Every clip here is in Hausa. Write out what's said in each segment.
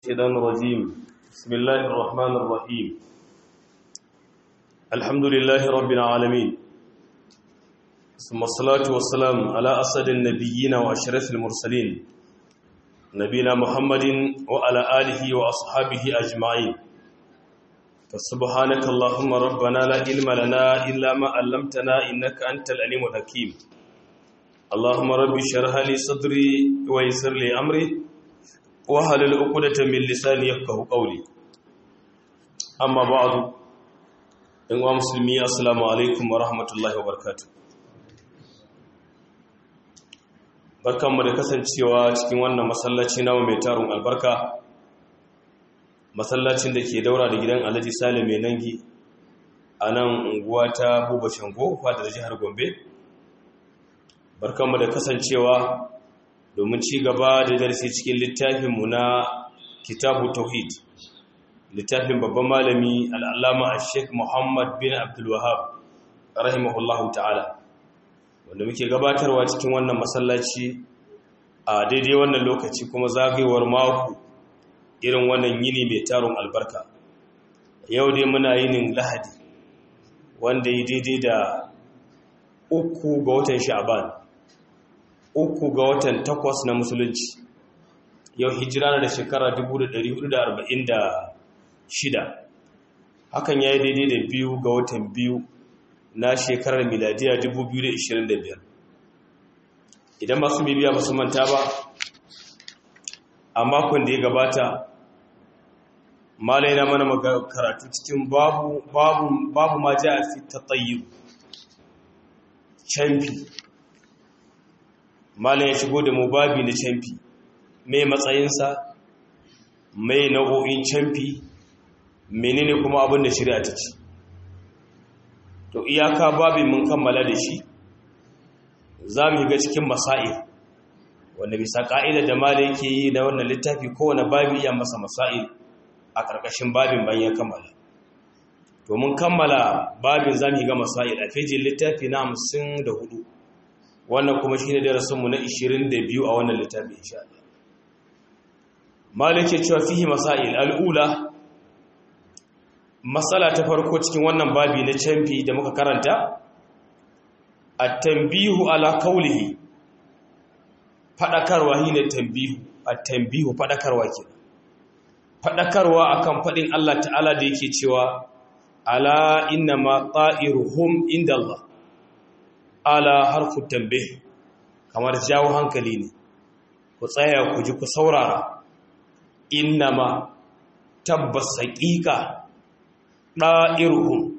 الشيطان الرجيم بسم الله الرحمن الرحيم الحمد لله رب العالمين ثم الصلاة والسلام على أسد النبيين وأشرف المرسلين نبينا محمد وعلى آله وأصحابه أجمعين فسبحانك اللهم ربنا لا علم لنا إلا ما علمتنا إنك أنت العليم الحكيم اللهم رب اشرح لي صدري ويسر لي أمري wahalar ukudatan min lisani yafqahu qawli amma ba'du in wa muslimi assalamu alaikum wa rahmatullahi wa barakatuh barkanmu da kasancewa cikin wannan masallaci namu mai tarun albarka masallacin da ke daura da gidan Alhaji Salim mai nangi a nan unguwa ta Buba Shango fadar jihar Gombe barkanmu da kasancewa domin ci gaba da darasi cikin littafinmu na kitabu tauhid littafin babban malami al'allama a sheik muhammad bin abdulwahab rahimahullahu ta'ala wanda muke gabatarwa cikin wannan masallaci a daidai wannan lokaci kuma zagayewar mako irin wannan yini mai taron albarka yau dai muna yinin lahadi wanda yi daidai da uku ga watan sha'ban uku ga watan takwas na musulunci yau hijira da shekara 1446 hakan ya yi daidai da biyu ga watan biyu na shekarar miladiya 2025 idan masu bibiya ba su manta ba a makon da ya gabata malai na mana karatu cikin babu babu ma ja a fi ta tsayi canfi malam ya shigo da mu babi na canfi mai matsayinsa mai nau'o'in canfi menene kuma abin da shari'a ta ce to iyaka babin mun kammala da shi za mu ga cikin masail wanda bisa ka'ida da malam yake yi na wannan littafi kowane babi iya masa masail a ƙarƙashin babin bayan kammala to mun kammala babin za mu ga masail a fejin littafi na hamsin da hudu wannan kuma shi ne darasinmu na 22 a wannan littafi insha Allah malike cewa fihi masail al'ula matsala ta farko cikin wannan babi na canfi da muka karanta at-tanbihu ala qawlihi fadakarwa ne tanbihu at-tanbihu fadakarwa ke fadakarwa akan fadin Allah ta'ala da yake cewa ala inna ma ta'iruhum inda Allah ala harfu tambe kamar jawo hankali ne ku tsaya ku ji ku saurara innama tabbas haƙiƙa ɗa'irhum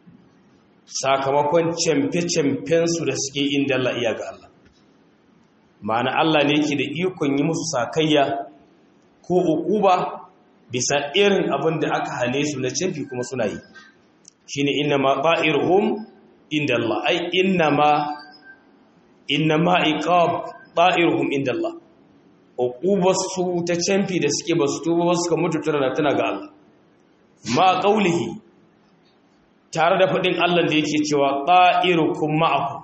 sakamakon camfe-camfensu da suke inda Allah iya ga Allah ma'ana Allah ne yake da ikon yi musu sakayya ko uquba bisa irin abin da aka hane su na camfi kuma suna yi shine innama ɗa'irhum inda Allah ai innama innama iqab ta'iruhum inda Allah uqubasu ta canfi da suke basu tuba ba suka mutu tana tana ga Allah ma qaulihi tare da fadin Allah da yake cewa ta'irukum ma'akum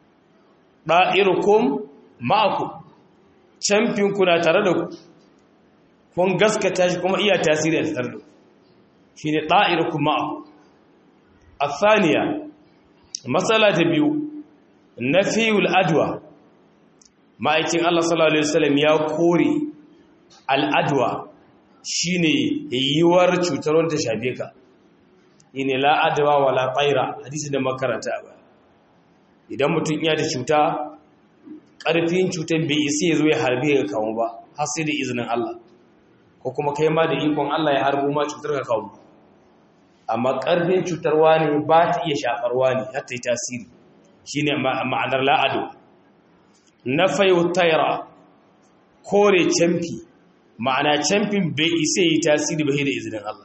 ta'irukum ma'akum canfin ku na tare da ku kun gaskata shi kuma iya tasiri a tare da ku shine ta'irukum ma'akum الثانيه matsala ta biyu na fiyul adwa ma'aikin Allah sallallahu Alaihi wasallam ya kore al'adwa shi ne yiwuwar cutar wanda shafe ka ne la'adwa wa la'aira hadisi da makaranta ba idan mutum iya da cuta ƙarfin cutar bai isi ya zo ya harbe ga kawo ba har sai da izinin Allah ko kuma kai ma da ikon Allah ya harbo ma cutar ka kawo amma ƙarfin cutarwa ne ba ta iya shafarwa ne har ta yi tasiri shi ne ma'anar la'ado na fayo tayara kore camfi ma'ana camfin bai isa yi tasiri ba da izinin Allah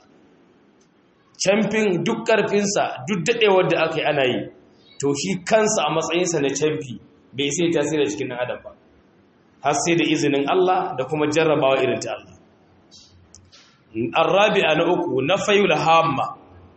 camfin duk ƙarfinsa duk daɗewar da aka yi ana yi to shi kansa a matsayinsa na camfi bai isa yi tasiri a cikin adam ba har sai da izinin Allah da kuma jarrabawa irin ta Allah arrabi'a na uku na fayu hamma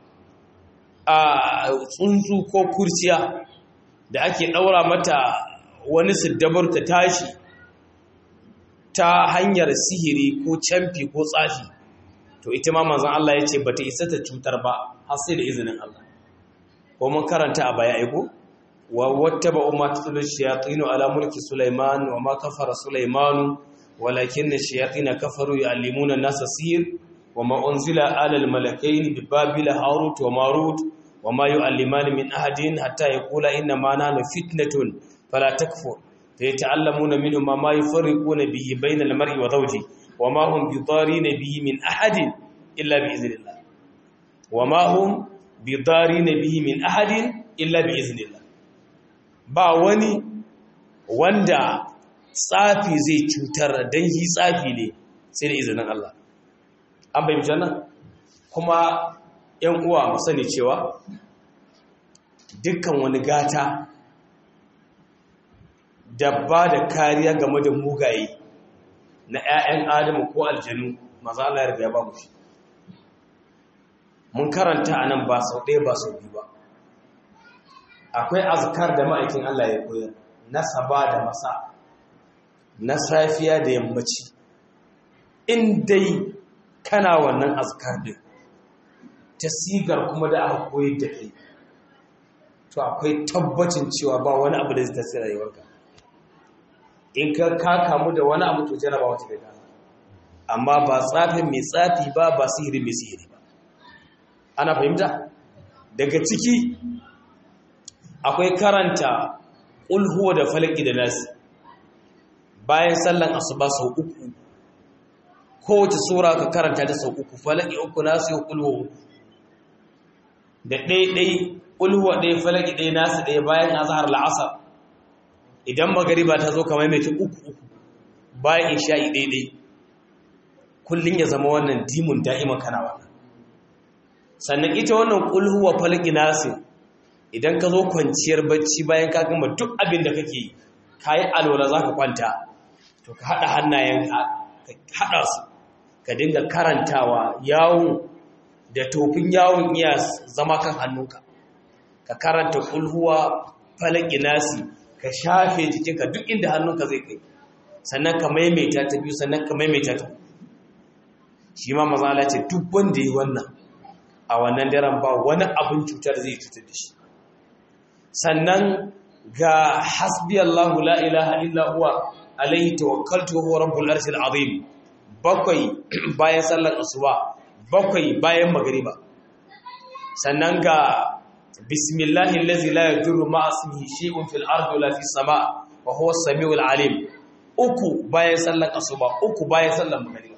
a tsuntsu ko kurciya da ake ɗaura mata wani siddabar ta tashi ta hanyar sihiri ko camfi ko tsafi to ita ma manzon Allah ya ce ba ta isa ta cutar ba har sai da izinin Allah ko mun karanta a baya aiko wa wattaba umma tutulu shayatin ala mulki sulaiman wa ma kafara sulaiman walakinna shayatin kafaru yu'allimuna an-nasa sihir wa ma unzila ala al-malakaini bi babila harut wa marut wa ma yu'allimani min ahadin hatta yaqula inna ma nahnu fitnatun fala takfur فيتعلمون منهما ما يفرقون به بين المرء وزوجه وما هم بضارين به من أحد إلا بإذن الله وما هم بضارين به من أحد إلا بإذن الله ba wani wanda tsafi zai cutar dan yi tsafi ne sai da izinin Allah an bai nan kuma ‘yan uwa mu sani cewa dukkan wani gata da ba da kariya game da mugaye na 'ya'yan adamu ko aljanu maza Allah ya riga ya ba mu shi mun karanta a nan ba sau ɗaya ba sau biyu ba akwai azkar da ma'aikin Allah ya koyar na saba da masa na safiya da yammaci in dai kana wannan azkar din ta sigar kuma da aka koyar da kai to akwai tabbacin cewa ba wani abu da zai tasiri rayuwarka in ka ka kamu da wani abu to jarabawa ta daga amma ba tsafin mai tsafi ba ba sihiri mai sihiri ba ana fahimta daga ciki akwai karanta ulhuwa da falaki da nasi bayan sallan asuba sau uku kowace sura ka karanta ta sau uku falaki uku nasu yi ulhuwa da ɗaiɗai ulhuwa ɗaya falaki ɗaya nasu ɗaya bayan azahar la'asar idan magariba ta zo kamar mai uku uku bayan isha'i daidai kullum ya zama wannan dimun da'ima kana wannan sannan ita wannan kulhuwa falki nasin idan ka zo kwanciyar bacci bayan ka gama duk abin da kake ka yi alwala za ka kwanta to ka haɗa hannayen ka haɗa su ka dinga karantawa yawon da tofin yawon iya zama kan hannunka ka karanta kulhuwa falki nasi ka shafe jikinka duk inda hannunka zai kai sannan ka maimaita ta biyu sannan ka maimaita ta shi ma mazala ce duk wanda yi wannan a wannan daren ba wani abin cutar zai cutar da shi sannan ga hasbi Allahu la ilaha illa huwa alaihi tawakkaltu wa huwa rabbul arshil azim bakwai bayan sallar asuba bakwai bayan magriba sannan ga bismillahi allazi la yadurru ma ismihi shay'un fil ardi wala fis sama wa huwa as-sami'ul alim uku bayan sallar asuba uku bayan sallar magriba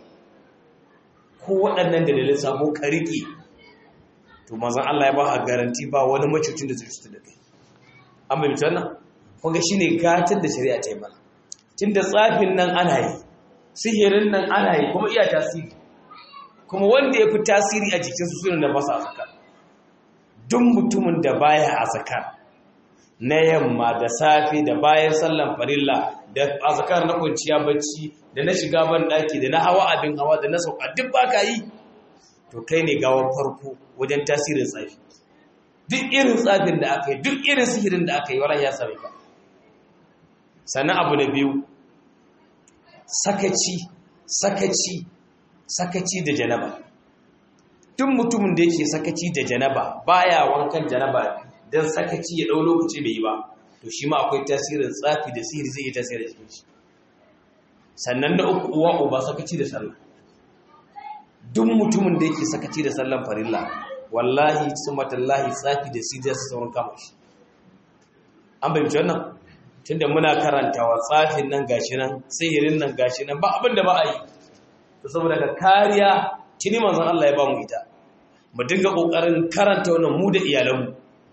ko waɗannan dalilin sabo kariki to manzon Allah ya ba a garanti ba wani macucin da zai cutar da kai an bai mutu wannan kun ga shine gatar da shari'a ta yi mana tunda tsafin nan ana yi sihirin nan ana yi kuma iya tasiri kuma wanda ya fi tasiri a jikinsu suna da masa zakar duk mutumin da baya a zakar na yamma da safe da bayan sallan farilla da azkar na kwanciya bacci da na shiga ban daki da na hawa abin hawa da na sauka duk baka yi to kai ne gawar farko wajen tasirin tsafi duk irin tsafin da aka yi duk irin sihirin da aka yi wala ya same ka sannan abu na biyu sakaci sakaci sakaci da janaba duk mutumin da yake sakaci da janaba baya wankan janaba dan sakaci ya dau lokaci bai yi ba to shi ma akwai tasirin tsafi da sihiri zai yi tasirin cikin shi sannan da uku uwa uba sakaci da sallah duk mutumin da yake sakaci da sallan farilla wallahi sumatallahi tsafi da sihiri zai sauran kama shi an bayyana wannan tunda muna karantawa tsafin nan gashi nan sihirin nan gashi nan ba abin da ba a yi to saboda ka kariya tuni manzon Allah ya ba mu ita mu dinga kokarin karanta wannan mu da iyalanmu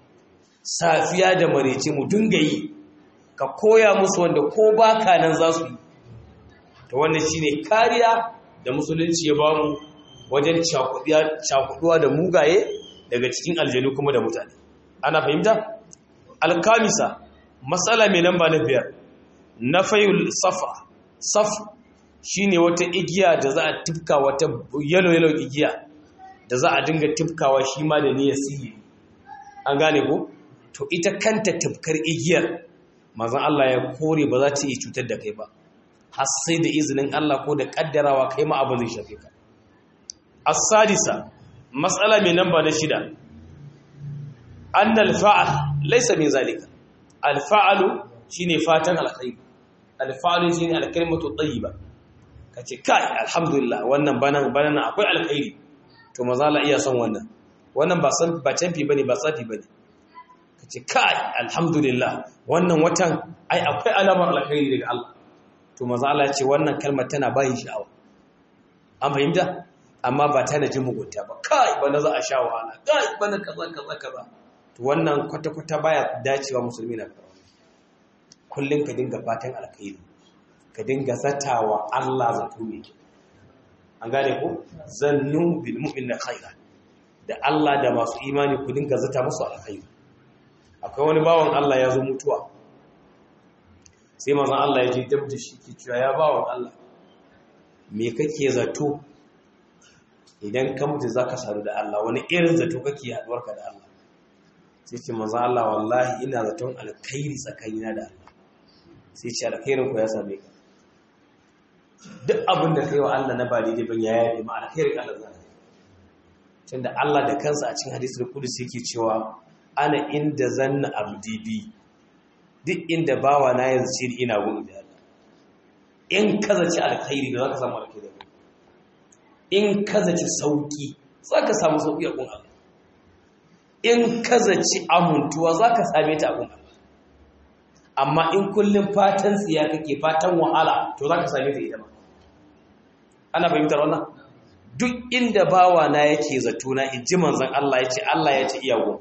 safiya da marece mu dinga yi ka koya musu wanda ko baka nan za su yi to wannan shine kariya da musulunci ya bamu wajen cakuduwa da mugaye daga cikin aljanu kuma da mutane ana fahimta alkamisa matsala mai namba na biyar na fayul safa saf shine wata igiya da za a tifka wata yalo yalo igiya da za a dinga tifkawa shi ma da niyyar sihiri an gane ko to ita kanta tifkar igiyar mazan Allah ya kore ba za ta iya cutar da kai ba har sai da izinin Allah ko da kaddarawa kai ma abin zai shafe ka as-sadisa mas'ala mai namba na shida annal fa'al laysa min zalika al-fa'alu shine fatan alkhairi al-fa'alu shine al-kalimatu tayyiba kace kai alhamdulillah wannan banan banan akwai alkhairi to maza la iya son wannan wannan ba san ba canfi bane ba tsafi bane kace kai alhamdulillah wannan watan ai akwai alamar alkhairi daga Allah to maza Allah ya ce wannan kalmar tana bayin sha'awa an fahimta amma ba ta jin mugunta ba kai bana za a sha wahala kai bana kaza kaza kaza to wannan kwata kwata baya dacewa musulmi na karatu kullun ka dinga fatan alkhairi ka dinga zatawa Allah zato mai kyau an gane ko zannu bil mu'minina khaira da Allah da masu imani ku dinga zata musu alkhairi akwai wani bawan Allah ya zo mutuwa sai manzon Allah ya je dab da shi ke cewa ya bawan Allah me kake zato idan ka mutu zaka sadu da Allah wani irin zato kake haduwar ka da Allah sai ce manzon Allah wallahi ina zaton alkhairi tsakanina da Allah sai ce alkhairin ku ya same ka duk abin da kai wa Allah na ba daidai ban ya yabe ma alkhairin Allah zai tunda Allah da kansa a cikin hadisul qudsi yake cewa ana inda zanna abdi bi duk inda bawa na yanzu ce ina gudu da Allah in kaza ci alkhairi da zaka samu alkhairi in kaza ci sauki zaka samu sauki a gun Allah in kaza ci amuntuwa zaka same ta a gun Allah amma in kullum fatan tsiya kake fatan wahala to zaka same ta ita ma ana fahimtar wannan duk inda bawa na yake zato na inji manzon Allah yace Allah yace iyawo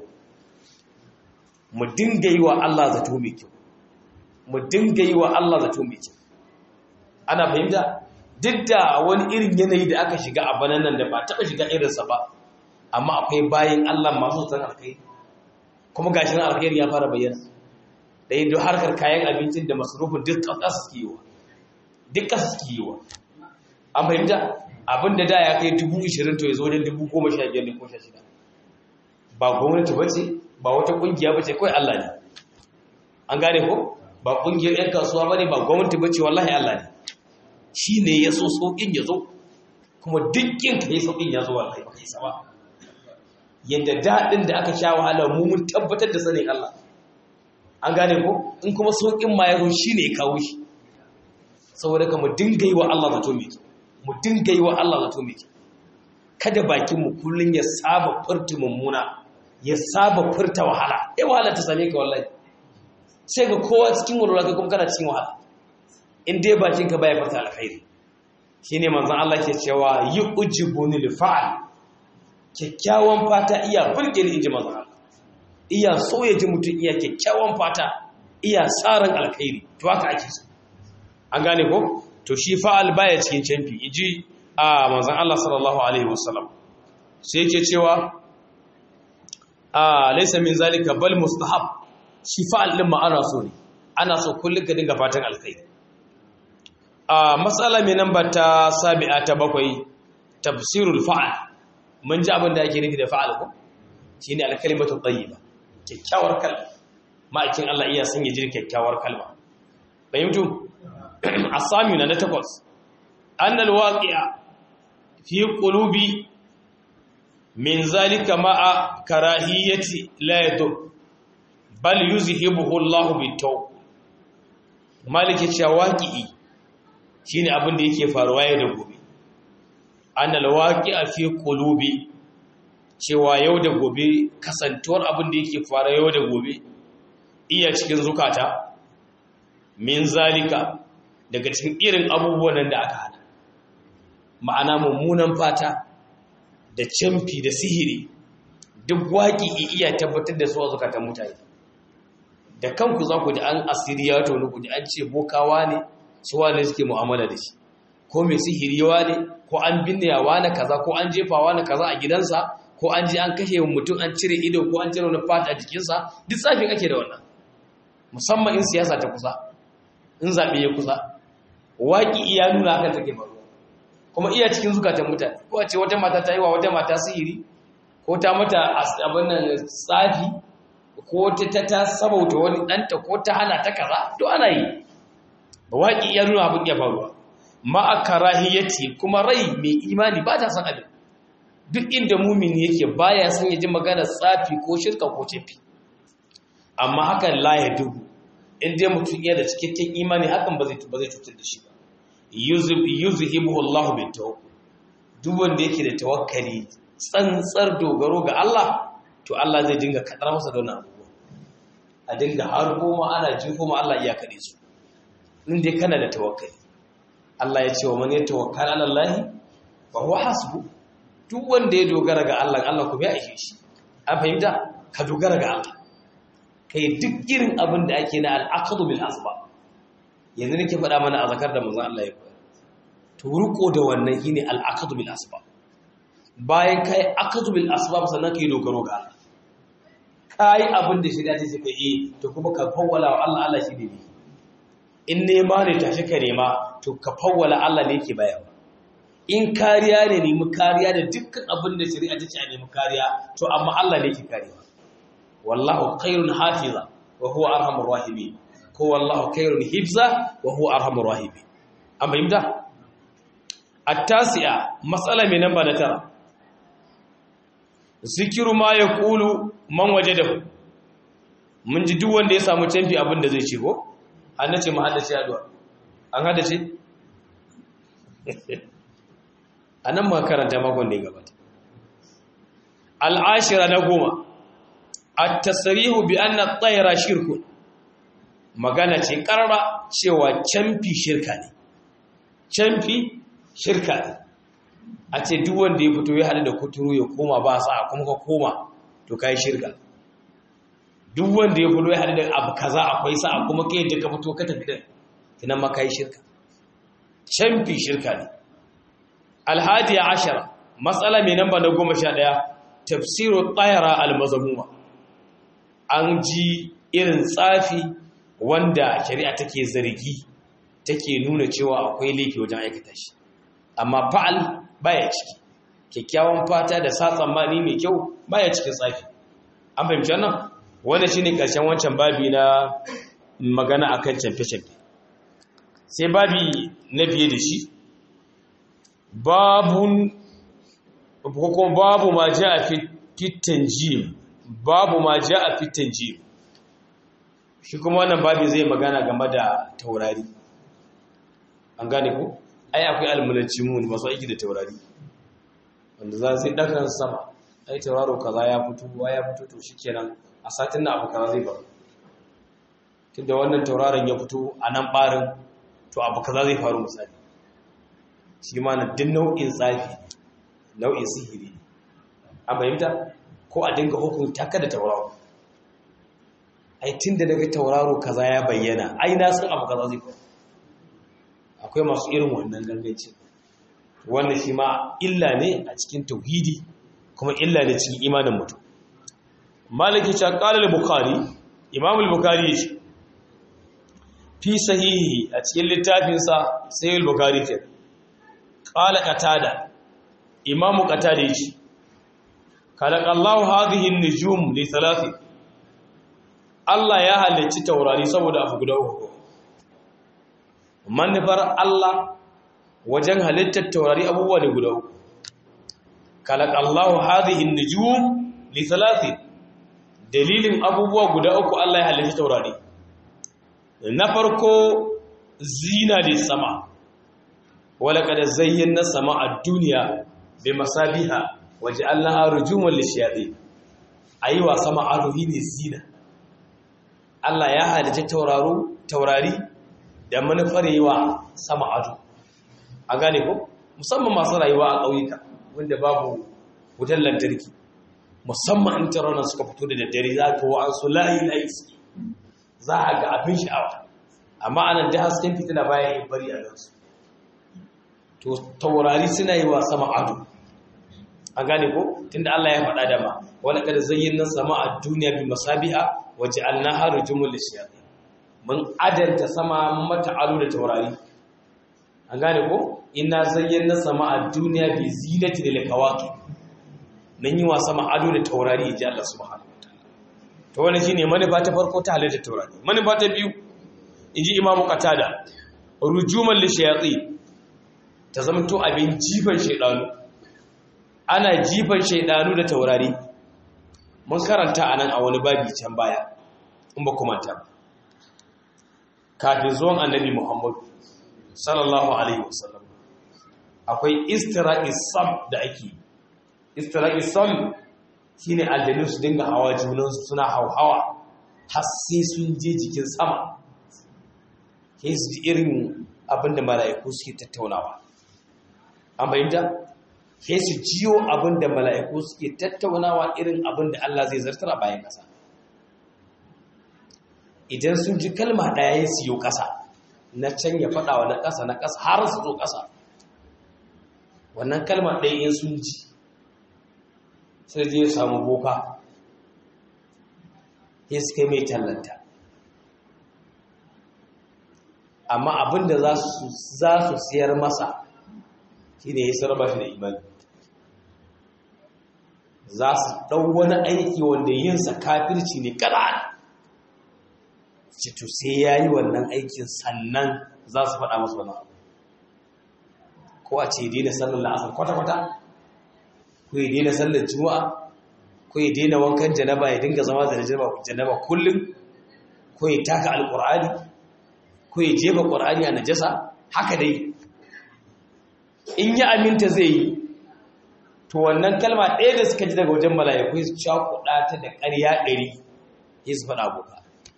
mu dinga yi wa Allah zato mai kyau mu dinga yi wa Allah zato mai kyau ana fahimta duk da wani irin yanayi da aka shiga a banan nan da ba taɓa shiga irinsa ba amma akwai bayin Allah masu san alkhairi kuma gashi nan alkhairi ya fara bayyana da yin harkar kayan abincin da masarufin duk ƙasa suke yi wa duk ƙasa suke yi wa an fahimta abin da da ya kai dubu ishirin to ya zo wajen dubu goma sha biyar da ko sha shida ba gwamnati ba ce ba wata ƙungiya ba ce kawai Allah ne an gane ko ba ƙungiyar 'yan kasuwa ba ne ba gwamnati ba ce wallahi Allah ne shi ne ya so sauƙin ya zo kuma dukkin ka yi sauƙin ya zo wallahi ba ka yi sama yadda daɗin da aka sha wahala mu mun tabbatar da sanin Allah an gane ko in kuma sauƙin ma ya zo shi ne ya kawo shi saboda ka mu dinga yi wa Allah zato mai kyau mu dinga yi wa Allah zato mai kyau kada bakinmu kullum ya saba furta mummuna ya saba furta wahala eh wahala ta same ka wallahi sai ga kowa cikin walwala kai kuma kana cikin wahala in dai bakinka baya furta alkhairi shine manzon Allah ke cewa yi ujibuni li fa'al kyakkyawan fata iya burge ni inji manzon Allah iya so ya ji mutum iya kyakkyawan fata iya tsarin alkhairi to haka ake so an gane ko to shi fa'al baya cikin canfi iji a manzan Allah sallallahu Alaihi wasallam sai yake cewa a laisa min zalika bal mustahab shi fa'al ɗin ma'ana so ne ana so kullum ka dinga fatan alkhairi a matsala mai nan ba ta sabi'a ta bakwai tafsirul fa'al mun ji abin da ake nufi da fa'al ko shi ne alkalimatu tayyiba kyakkyawar kalma ma'aikin Allah iya sun yi jiri kyakkyawar kalma fahimtu asamina na takwas annal waqi'a fi qulubi min zalika ma'a karahiyati la yadur bal yuzhibuhu Allah bitaw malike cewa waqi'i shine abin da yake faruwa yau da gobe annal waqi'a fi qulubi cewa yau da gobe kasantuwar abin da yake faruwa yau da gobe iya cikin zukata min zalika daga cikin irin abubuwan da aka hana ma'ana mummunan fata da camfi da sihiri duk waƙi iya tabbatar da su a zukatan mutane da kanku za ku ji an asiri ya tonu ku ji an ce bokawa ne su wane suke mu'amala da shi ko mai sihiri yawa ne ko an binne yawa na kaza ko an jefawa na kaza a gidansa ko an je an kashe mutum an cire ido ko an cire wani fata a jikinsa duk tsafin ake da wannan musamman in siyasa ta kusa in zaɓe ya kusa waƙi iya nuna hakan take faruwa kuma iya cikin zukatan mutane ko a ce wata mata ta yi wa wata mata sihiri ko ta mata abin nan tsafi ko ta ta sabauta wani ɗanta ko ta hana ta kaza to ana yi waƙi ya nuna abin ya faruwa ma'a karahiyati kuma rai mai imani ba ta san abin duk inda mumini yake baya son ya ji magana tsafi ko shirka ko cefi amma hakan la ya dubu in dai mutum yana da cikakken imani hakan ba zai ba zai cutar da shi ba yuzhibu Allahu bin tawakkul duk wanda yake da tawakkali tsantsar dogaro ga Allah to Allah zai dinga kadar masa da wannan abubuwa a dinga har goma ana ji kuma Allah iya kade su in dai kana da tawakkali Allah ya ce wa man yatawakkal ala Allah fa huwa hasbu duk wanda ya dogara ga Allah Allah kuma ya aike shi an fahimta ka dogara ga Allah kai duk irin abin da ake na al'aqdu bil asba yanzu nake faɗa mana a zakar da manzon Allah ya faɗa to ruko da wannan shine al'aqdu bil asba bayan kai aqdu bil asbab sannan kai dogaro ga Allah kai abin da shi da take kai eh to kuma ka fawwala wa Allah Allah shi ne in nema ne tashi ka nema to ka fawwala Allah ne yake bayarwa in kariya ne nemi kariya da dukkan abin da shari'a ta ce a nemi kariya to amma Allah ne yake karewa wallahu khairun hafiza wa huwa arhamur rahimin ko wallahu khairun hifza wa huwa arhamur rahimin an fahimta at-tasi'a mas'ala mai namba na tara zikiru ma yaqulu man wajadahu mun ji duk wanda ya samu canfi abin da zai ce ko an nace mu haddace addu'a an haddace anan ma karanta makon da ya gabata al'ashira na goma at-tasrihu bi anna at-tayra shirkun magana ce karara cewa canfi shirka ne canfi shirka ne a ce duk wanda ya fito ya hadu da kuturu ya koma ba sa kuma ka koma to kai shirka duk wanda ya fito ya hadu da abu kaza akwai sa kuma kai da ka fito ka tafi da kina ma kai shirka canfi shirka ne alhadiya ashara matsala mai namba na goma sha ɗaya tafsiru tsayara almazamuma an ji irin tsafi wanda shari'a take zargi take nuna cewa akwai laifi wajen aikata shi amma fa'al baya ciki kyakkyawan fata da sa tsammani mai kyau baya cikin tsafi an fahimci wannan wanda shine karshen wancan babi na magana akan camfe-camfe sai babi na biye da shi babun ko babu ma ja a fitan jim babu ma ja a fitan jim shi kuma wannan babi zai magana game da taurari an gane ko ai akwai almulanci mun masu aiki da taurari wanda za su yi ɗakan sama ai tauraro kaza ya fito ya fito to shikenan a satin na abu kaza zai faru tunda wannan tauraron ya fito a nan barin to abu kaza zai faru misali shi ma na duk nau'in tsafi nau'in sihiri a fahimta ko a dinga hukunta ka da tauraro ai tun da daga tauraro kaza ya bayyana ai na san abu kaza zai faru akwai masu irin wannan gangancin wannan shi ma illa ne a cikin tauhidi kuma illa ne cikin imanin mutum maliki ta qala al-bukhari imam al-bukhari yace fi sahihi a cikin littafinsa sai al-bukhari ce qala qatada imam qatada yace khalaqallahu hadhihi an-nujum li thalathi Allah ya halicci taurari saboda abu guda uku manufar Allah wajen halittar taurari abubuwa ne guda uku khalaqallahu hadhihi an-nujum li thalathi dalilin abubuwa guda uku Allah ya halitta taurari na farko zina da sama wala kada zayyana sama a duniya bi masabiha waje Allah arjuman lishayatin ayiwa sama aruhi ne zina Allah ya halitta tauraro taurari da manufar yiwa sama ado a gane ko musamman masu rayuwa a ƙauyuka wanda babu wutar lantarki musamman in taronan suka fito da daddare za ka wa'an su layi layi suke za a ga abin sha'awa amma anan da hasken fitina bayan yin bari a gansu to taurari suna yi wa sama ado a gane ko tunda Allah ya faɗa da ma wala kada zayyana sama a duniya bi masabiha waje alnaha rujumul lishayatin mun adanta sama mata ado da taurari an gane ko ina zayyana sama a duniya bi zinati lil kawakib nan yi wa sama ado da taurari ji Allah subhanahu wataala to wannan shine manufa ta farko ta halitta taurari manufa ta biyu inji imamu qatada rujuman lishayatsi ta zamto abin jifan shaidanu ana jifan shaidanu da taurari mun karanta a nan a wani babi can baya in ba kuma ta kafin zuwan annabi muhammadu sallallahu alaihi wasallam akwai istira'i sam da ake istira'i sam shine aljanu su dinga hawa junansu suna hauhawa har sai sun je jikin sama sai su ji irin abinda mala'iku suke tattaunawa an bayyanta sai su jiyo abinda mala'iku suke tattaunawa irin abinda Allah zai zartar a bayan ƙasa idan sun ji kalma ɗaya ya siyo ƙasa na can ya faɗa wa na ƙasa na ƙasa har su zo ƙasa wannan kalma ɗaya in sun ji sai je samu boka ya suka mai tallanta amma abinda za su siyar masa shi ne ya sarba shi da imani za su ɗau wani aiki wanda yinsa kafirci ne ƙarar cito sai ya yi wannan aikin sannan za su faɗa masu wani abu ko a ce daina sallar la'asar kwata-kwata ko ya daina sallar juma'a ko ya daina wankan janaba ya dinga zama da janaba kullum ko ya taka alƙur'ani ko ya jefa ƙur'ani a najasa haka dai in yi aminta zai yi to wannan kalma ɗaya da suka ji daga wajen mala'iku su cakuɗa ta da ƙarya ɗari ya su faɗa aboka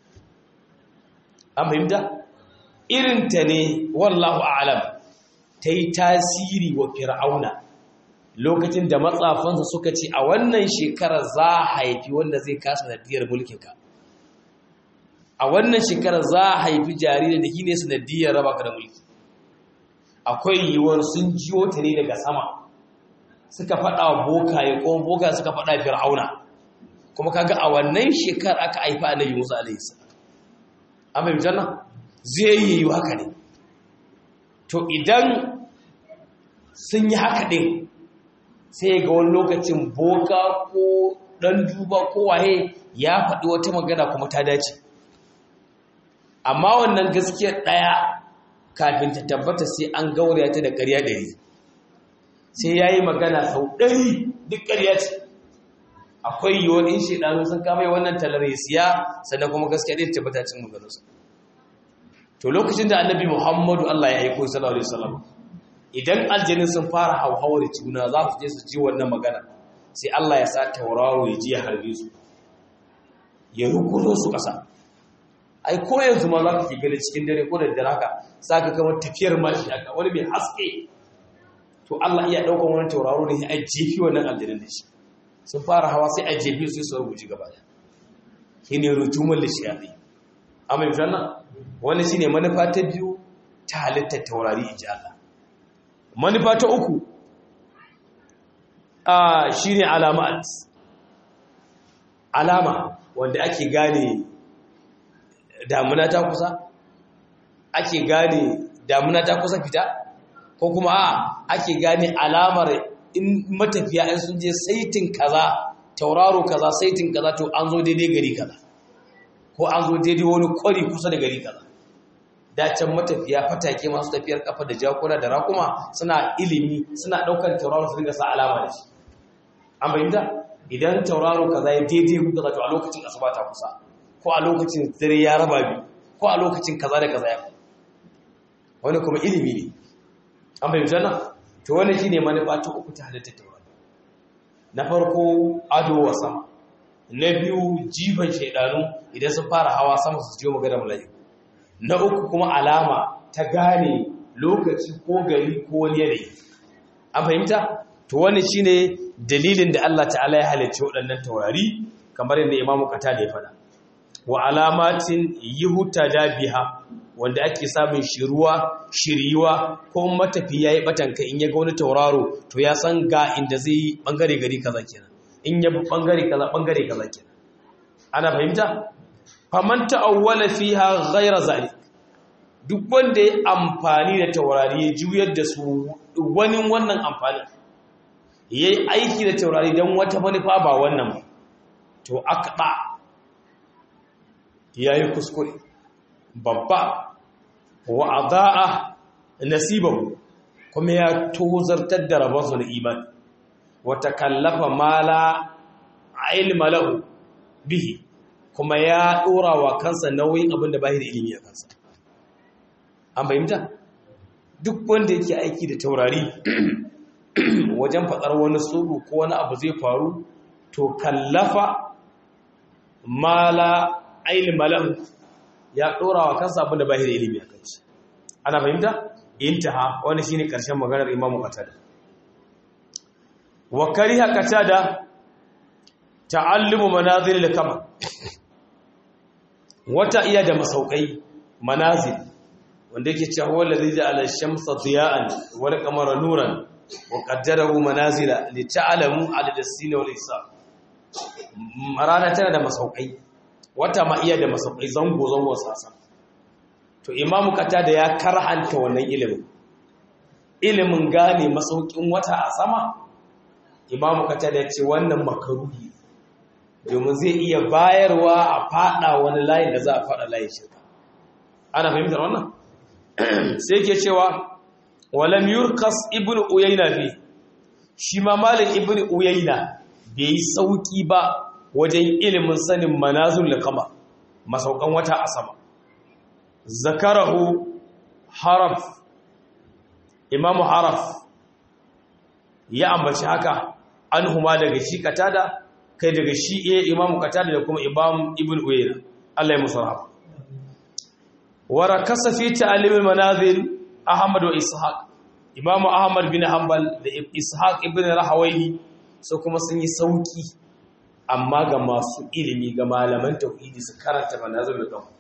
an fahimta irinta ne wallahu a'alam ta yi tasiri wa fir'auna lokacin da matsafansa suka ce a wannan shekarar za a haifi wanda zai kasa nadiyar mulkinka a wannan shekarar za a haifi jaririn da shi ne sanadiyar raba ka da mulki akwai yiwuwar sun jiyo ta ne daga sama suka faɗa wa bokaye ko boka suka faɗa fir'auna kuma kaga a wannan shekar aka haifi annabi musa alaihi salam an bai janna zai yi haka ne to idan sun yi haka ɗin sai ga wani lokacin boka ko ɗan duba ko waye ya faɗi wata magana kuma ta dace amma wannan gaskiyar ɗaya kafin ta tabbata sai an gauraya ta da ƙarya ɗari sai ya yi magana sau ɗari duk ƙarya ce akwai yiwuwar in shaidanu sun kama wannan talar ya siya sannan kuma gaskiya ɗaya tabbata cin maganarsa to lokacin da annabi muhammadu allah ya aiko sallallahu alaihi wasallam idan aljanin sun fara hauhawar juna za su je su ji wannan magana sai allah ya sa tauraro ya ji ya harbe su ya rukuzo su ƙasa ai ko yanzu ma za ka ke gani cikin dare ko da dare haka za ka kamar tafiyar mashi haka wani mai haske to Allah iya ɗaukar wani tauraro ne a jefi wannan aljanin da shi sun fara hawa sai a jefi su su rubuci gaba da shi ne rujumar lishiyaɗi amma yi sannan wani shi ne manufa ta biyu ta halittar taurari in ji Allah manufa ta uku a shi ne alamat alama wanda ake gane damuna ta kusa ake gane damuna ta kusa fita ko kuma a ake gane alamar in matafiya in sun je saitin kaza tauraro kaza saitin kaza to an zo daidai gari kaza ko an zo daidai wani kwari kusa da gari kaza dacen matafiya fatake masu tafiyar kafa da jakuna da rakuma suna ilimi suna daukar tauraro su dinga sa alama da shi an bayyana idan tauraro kaza ya daidai kuka to a lokacin asuba ta kusa ko a lokacin dare ya raba biyu ko a lokacin kaza da kaza ya wani kuma ilimi ne an bai jana to wani shine manufa ta uku ta halitta taurari na farko ado wa sama na biyu jifan shaidanu idan sun fara hawa sama su jiyo magana mala'iku na uku kuma alama ta gane lokaci ko gari ko wani yanayi an fahimta to wani shine dalilin da Allah ta'ala ya halicci waɗannan taurari kamar yadda imamu kata da ya faɗa wa alamatin yuhtada biha wanda ake samun shiruwa shiriwa ko matafi yayi batanka in ya ga wani tauraro to ya san ga inda zai yi bangare gari kaza kenan in ya bangare kaza bangare kaza kenan ana fahimta faman ta'awwala fiha ghayra zalik duk wanda ya amfani da taurari ya juyar da su wani wannan amfani yayi aiki da taurari dan wata manufa ba wannan ba to akba ya yi kuskure babba wa adaa nasibahu kuma ya tozartar da rabonsa na imani wa takallafa mala ilma lahu bihi kuma ya dora wa kansa nauyin abin da bai da ilimi a kansa an fahimta duk wanda yake aiki da taurari wajen faɗar wani tsoro ko wani abu zai faru to kallafa mala ilma lahu ya dora wa kansa abin da bai da ilimi a kansa ana fahimta intaha wani shine karshen maganar imamu qatada wa kariha qatada ta'allumu manazil al-kamar wata iya da masaukai manazil wanda yake cewa huwa allazi ja'ala ash-shamsa diya'an wal qamara nuran wa qaddarahu manazila li ta'lamu adad as-sin wal hisab rana tana da masaukai wata ma iya da masaukai zango zango sasa to imamu da ya karhanta wannan ilimin ilimin gane masaukin wata a sama imamu da ya ce wannan makaruhi domin zai iya bayarwa a fada wani layin da za a fada layin shirka ana fahimtar wannan sai ke cewa walam yurkas ibn uyayna fi shi ma malin ibn uyayna bai yi sauki ba wajen ilimin sanin manazul kama masaukan wata a sama zakarahu haraf imamu haraf ya ambaci haka an huma daga shi katada kai daga shi iya imamu katada da kuma imam ibn uyayna Allah ya musu rahama wa rakasa fi ta'lim al-manazil ahmad wa ishaq imamu ahmad bin hanbal da ishaq ibn rahawayhi so kuma sun yi sauki amma ga masu ilimi ga malaman tauhidi su karanta manazil da kanku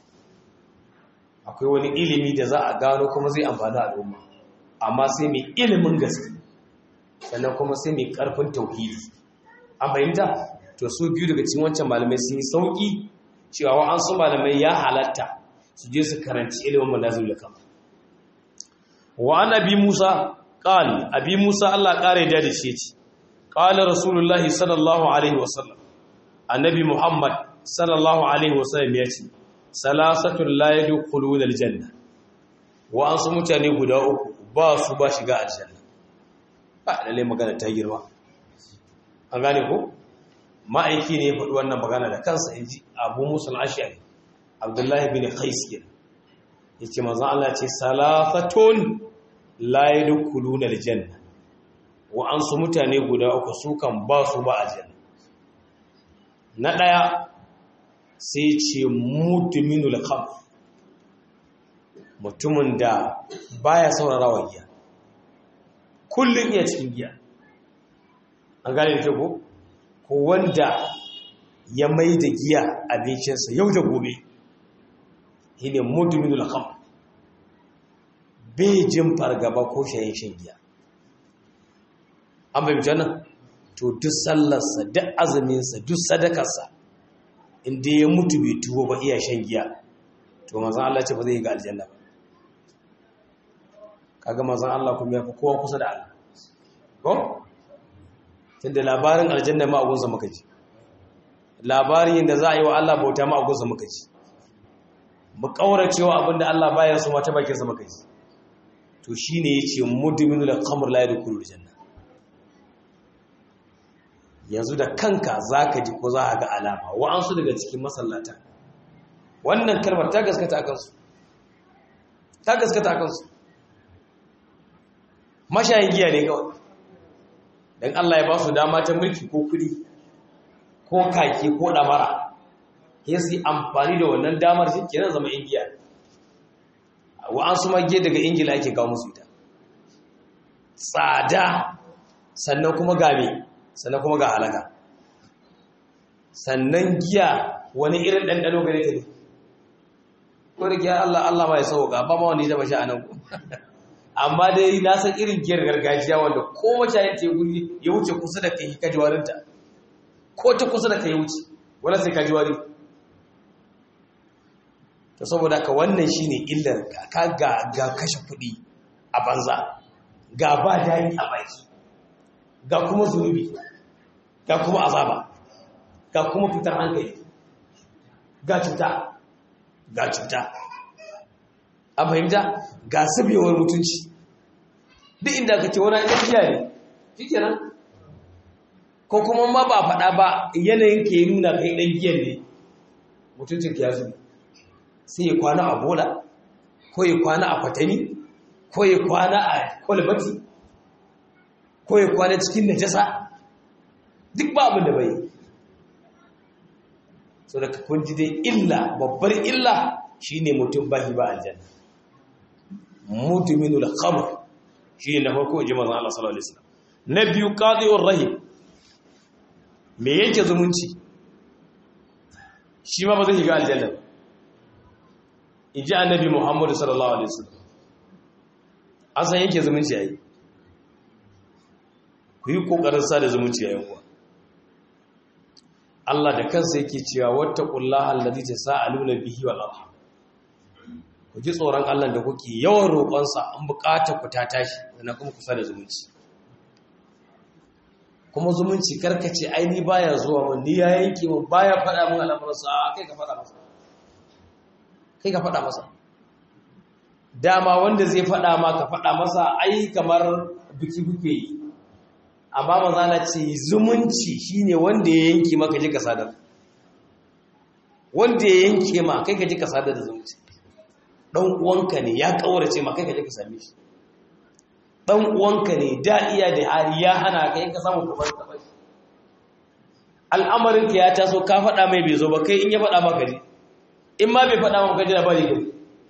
akwai wani ilimi da za a gano kuma zai amfani al'umma amma sai mai ilimin gaske sannan kuma sai mai karfin tauhidi an fahimta to su biyu daga cikin wancan malamai sun yi sauki cewa wa an su malamai ya halatta su je su karanci ilimin manazil da kan wa an abi musa qal abi musa Allah kare da da shi ce qala rasulullahi sallallahu alaihi wasallam annabi muhammad sallallahu alaihi wasallam ya ce salasatun la yadkhuluna aljanna wa an su mutane guda uku ba su ba shiga aljanna ba lalle magana ta girma an gane ko ma'aiki ne ya faɗi wannan magana da kansa inji Abu Musa al-Ash'ari Abdullahi bin Qais kenan yace manzon Allah ce salasatun la yadkhuluna aljanna wa an su mutane guda uku su kan ba su ba aljanna na daya sai ce mutuminul kham mutumin da baya saurarawa giya kullum iya cikin giya an gane da ko ko wanda ya mai da giya abincinsa yau da gobe shi ne mutuminul kham bai jin fargaba ko shayin shan giya an bai nan to duk sallarsa duk azuminsa duk sadakarsa inda ya mutu bai tuwo ba iya shan giya to mazan Allah ce ba zai yi ga aljanna ba kaga mazan Allah kuma ya fi kowa kusa da Allah ko tunda labarin aljanna ma agunsa muka ji labarin yadda za a yi wa Allah bauta ma agunsa muka ji mu kauracewa abinda Allah baya so mata bakin sa muka ji to shine yace mudminul khamr la yadkhulul janna yanzu da kanka za ka ji ko za a ga alama wa'ansu daga cikin masallata wannan kalmar ta gaskata a kansu ta gaskata a kansu mashayin giya ne kawai don Allah ya ba su dama ta mulki ko kudi ko kaki ko damara ya su yi amfani da wannan damar shi kenan zama ingiya wa'ansu mage daga ingila ake kawo musu ita tsada sannan kuma game sannan kuma ga halaka sannan giya wani irin ɗanɗano gare ta ne ko da giya Allah Allah ma ya sauka ba ma wani taba sha anan ku amma dai na san irin giyar gargajiya wanda ko mashayin ta guri ya wuce kusa da kai ka jiwarinta ko ta kusa da kai wuce wala sai ka jiwari to saboda ka wannan shine illar ka ga ga kashe kuɗi a banza ga ba dani a baki ga kuma zunubi ga kuma azaba ga kuma fitar hankali ga cuta ga cuta an fahimta ga sabewar mutunci duk inda ka ce wani ɗan giya ne shi kenan ko kuma ma ba faɗa ba yanayin ke nuna kai ɗan giyan ne mutuncin ka ya zubi sai ya kwana a bola ko ya kwana a kwatami ko ya kwana a kwalbati ko ya kwana cikin najasa duk ba abin da bai so da kun ji dai illa babbar illa shine mutum bahi ba aljanna mudminul khamr shine na farko ji manzon Allah sallallahu alaihi wasallam na biyu qadi'ur rahim me yake zumunci shi ma ba zai shiga aljanna inji annabi Muhammad sallallahu alaihi wasallam an san yake zumunci yayi ku yi kokarin sa da zumunci yayin kuwa Allah da kansa yake cewa wattaqullaha allazi tasaaluna bihi wal arham ku ji tsoron Allah da kuke yawan roƙonsa an buƙatar ku ta tashi sannan kuma kusa da zumunci kuma zumunci karkace aini baya zuwa mun ni ya yanke mun baya faɗa mun al'amuransa a kai ka faɗa masa kai ka faɗa masa dama wanda zai faɗa ma ka faɗa masa ai kamar biki buke yi amma mazana ce zumunci shine wanda ya yanke maka ji ka sadar wanda ya yanke ma kai ka ji ka sadar da zumunci dan uwanka ne ya kaurace ma kai ka ji ka same shi dan uwanka ne da iya da hali ya hana kai ka samu ka bar ka bai al'amarin ka ya taso ka faɗa mai bai zo ba kai in ya faɗa maka ne in ma bai faɗa maka ji labari kai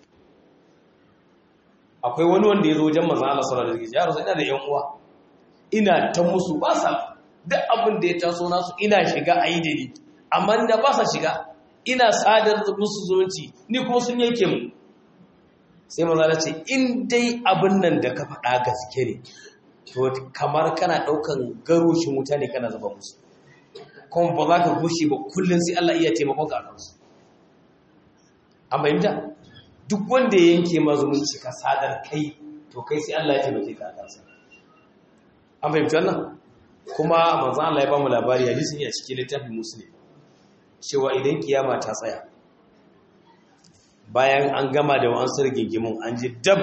akwai wani wanda ya zo wajen manzon Allah sallallahu alaihi wasallam ya rasu ina da yan uwa ina ta musu ba sa duk abin da ya taso nasu ina shiga a yi da ni amma da ba sa shiga ina sadar musu zumunci ni kuma sun yanke mu sai maza na ce in dai abin nan da ka faɗa gaske ne to kamar kana ɗaukan garoshin wuta ne kana zuba musu kuma ba za ka gushe ba kullum sai Allah iya taimakon ka a kansu an fahimta duk wanda ya yanke ma zumunci ka sadar kai to kai sai Allah ya taimake ka a kansa an fahimci wannan kuma manzan Allah ya ba mu labari hadisin ya cikin littafin muslim cewa idan kiyama ta tsaya bayan an gama da wa'ansar gingimin an ji dab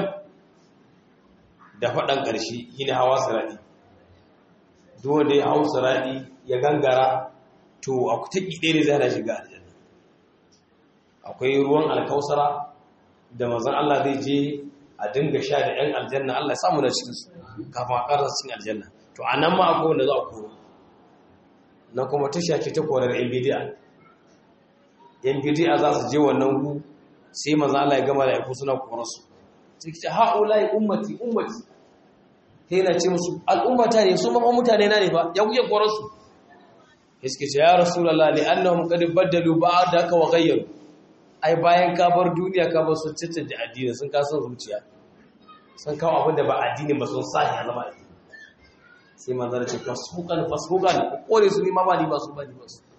da faɗan ƙarshe shine hawa siradi duk wanda ya hau siradi ya gangara to a kuta ɗaya ne zai shiga aljanna akwai ruwan alkausara da manzan Allah zai je a dinga sha da 'yan aljanna Allah ya samu da cikinsu kafin a ƙarasa cikin aljanna to a nan ma akwai wanda za a koro na kuma ta shafi ta korar yan bidiya yan bidiya za su je wannan gu sai maza Allah ya gama da aiku suna korarsu sai ki ce ha'ulai ummati ummati sai na ce musu al'ummata ne su mamman mutane na ne ba ya kuke korarsu sai suke ce ya rasulallah li annahum qad baddalu ba'daka wa ghayyaru ai bayan ka bar duniya ka bar sun cancanta addini sun kasa zuciya sun kawo abin da ba addini ba sun sa ya zama addini sai manzara ce fasukan fasukan kore su ma ba ni ba su ba ni ba su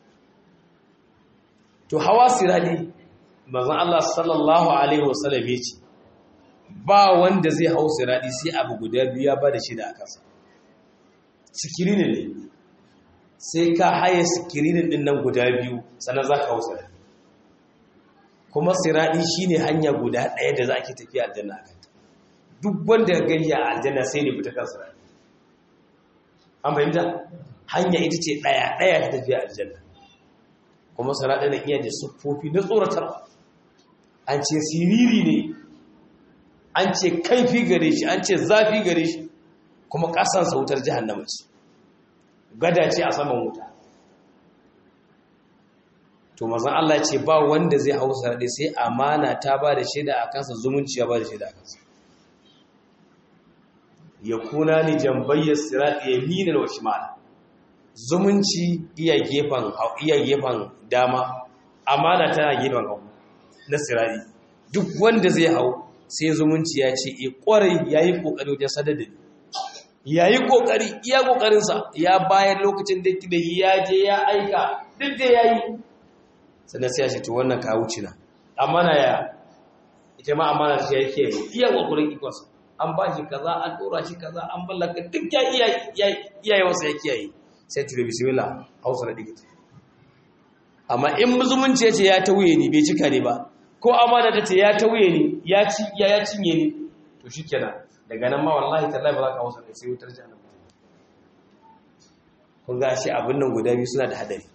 to hawa sirali manzon Allah sallallahu alaihi wasallam ya ce ba wanda zai hau sirali sai abu guda biyu ya ba da shi da akansa sikirinin ne sai ka haye sikirinin din nan guda biyu sannan za ka hau sirali kuma sirali shine hanya guda ɗaya da za ki tafi aljanna akan duk wanda ya gani a aljanna sai ne fita kan sirali an fahimta hanya ita ce ɗaya ɗaya ta tafiya aljanna kuma sirali na iya da siffofi na tsoratarwa an ce siriri ne an ce kaifi gare shi an ce zafi gare shi kuma ƙasansa wutar jihannama ce gada ce a saman wuta to mazan Allah ce ba wanda zai hau sarari sai amana ta ba da shaida a kansa zumunci ya ba da shaida a kansa ya kuna ni jambayyar sirati ya minar wa shimala zumunci iya gefen iya gefen dama amana tana gefen hagu na sirari duk wanda zai hau sai zumunci ya ce e kwarai yayi kokari wajen sadar da yayi kokari iya kokarinsa ya bayan lokacin da da ya je ya aika duk da yayi sannan sai ya ce to wannan ka wuce na amana ya ita ma amana shi yake iya kokarin ikonsa an ba shi kaza an dora shi kaza an ballaka duk ya iya iyaye wasa ya kiyaye sai tura bismillah hausa da digit amma in zumunci ya ce ya tauye ni bai cika ne ba ko amana ta ce ya tauye ni ya ci ya ya cinye ni to shikenan daga nan ma wallahi tallahi ba za ka hausa sai wutar jahannama kun ga shi abin nan guda biyu suna da hadari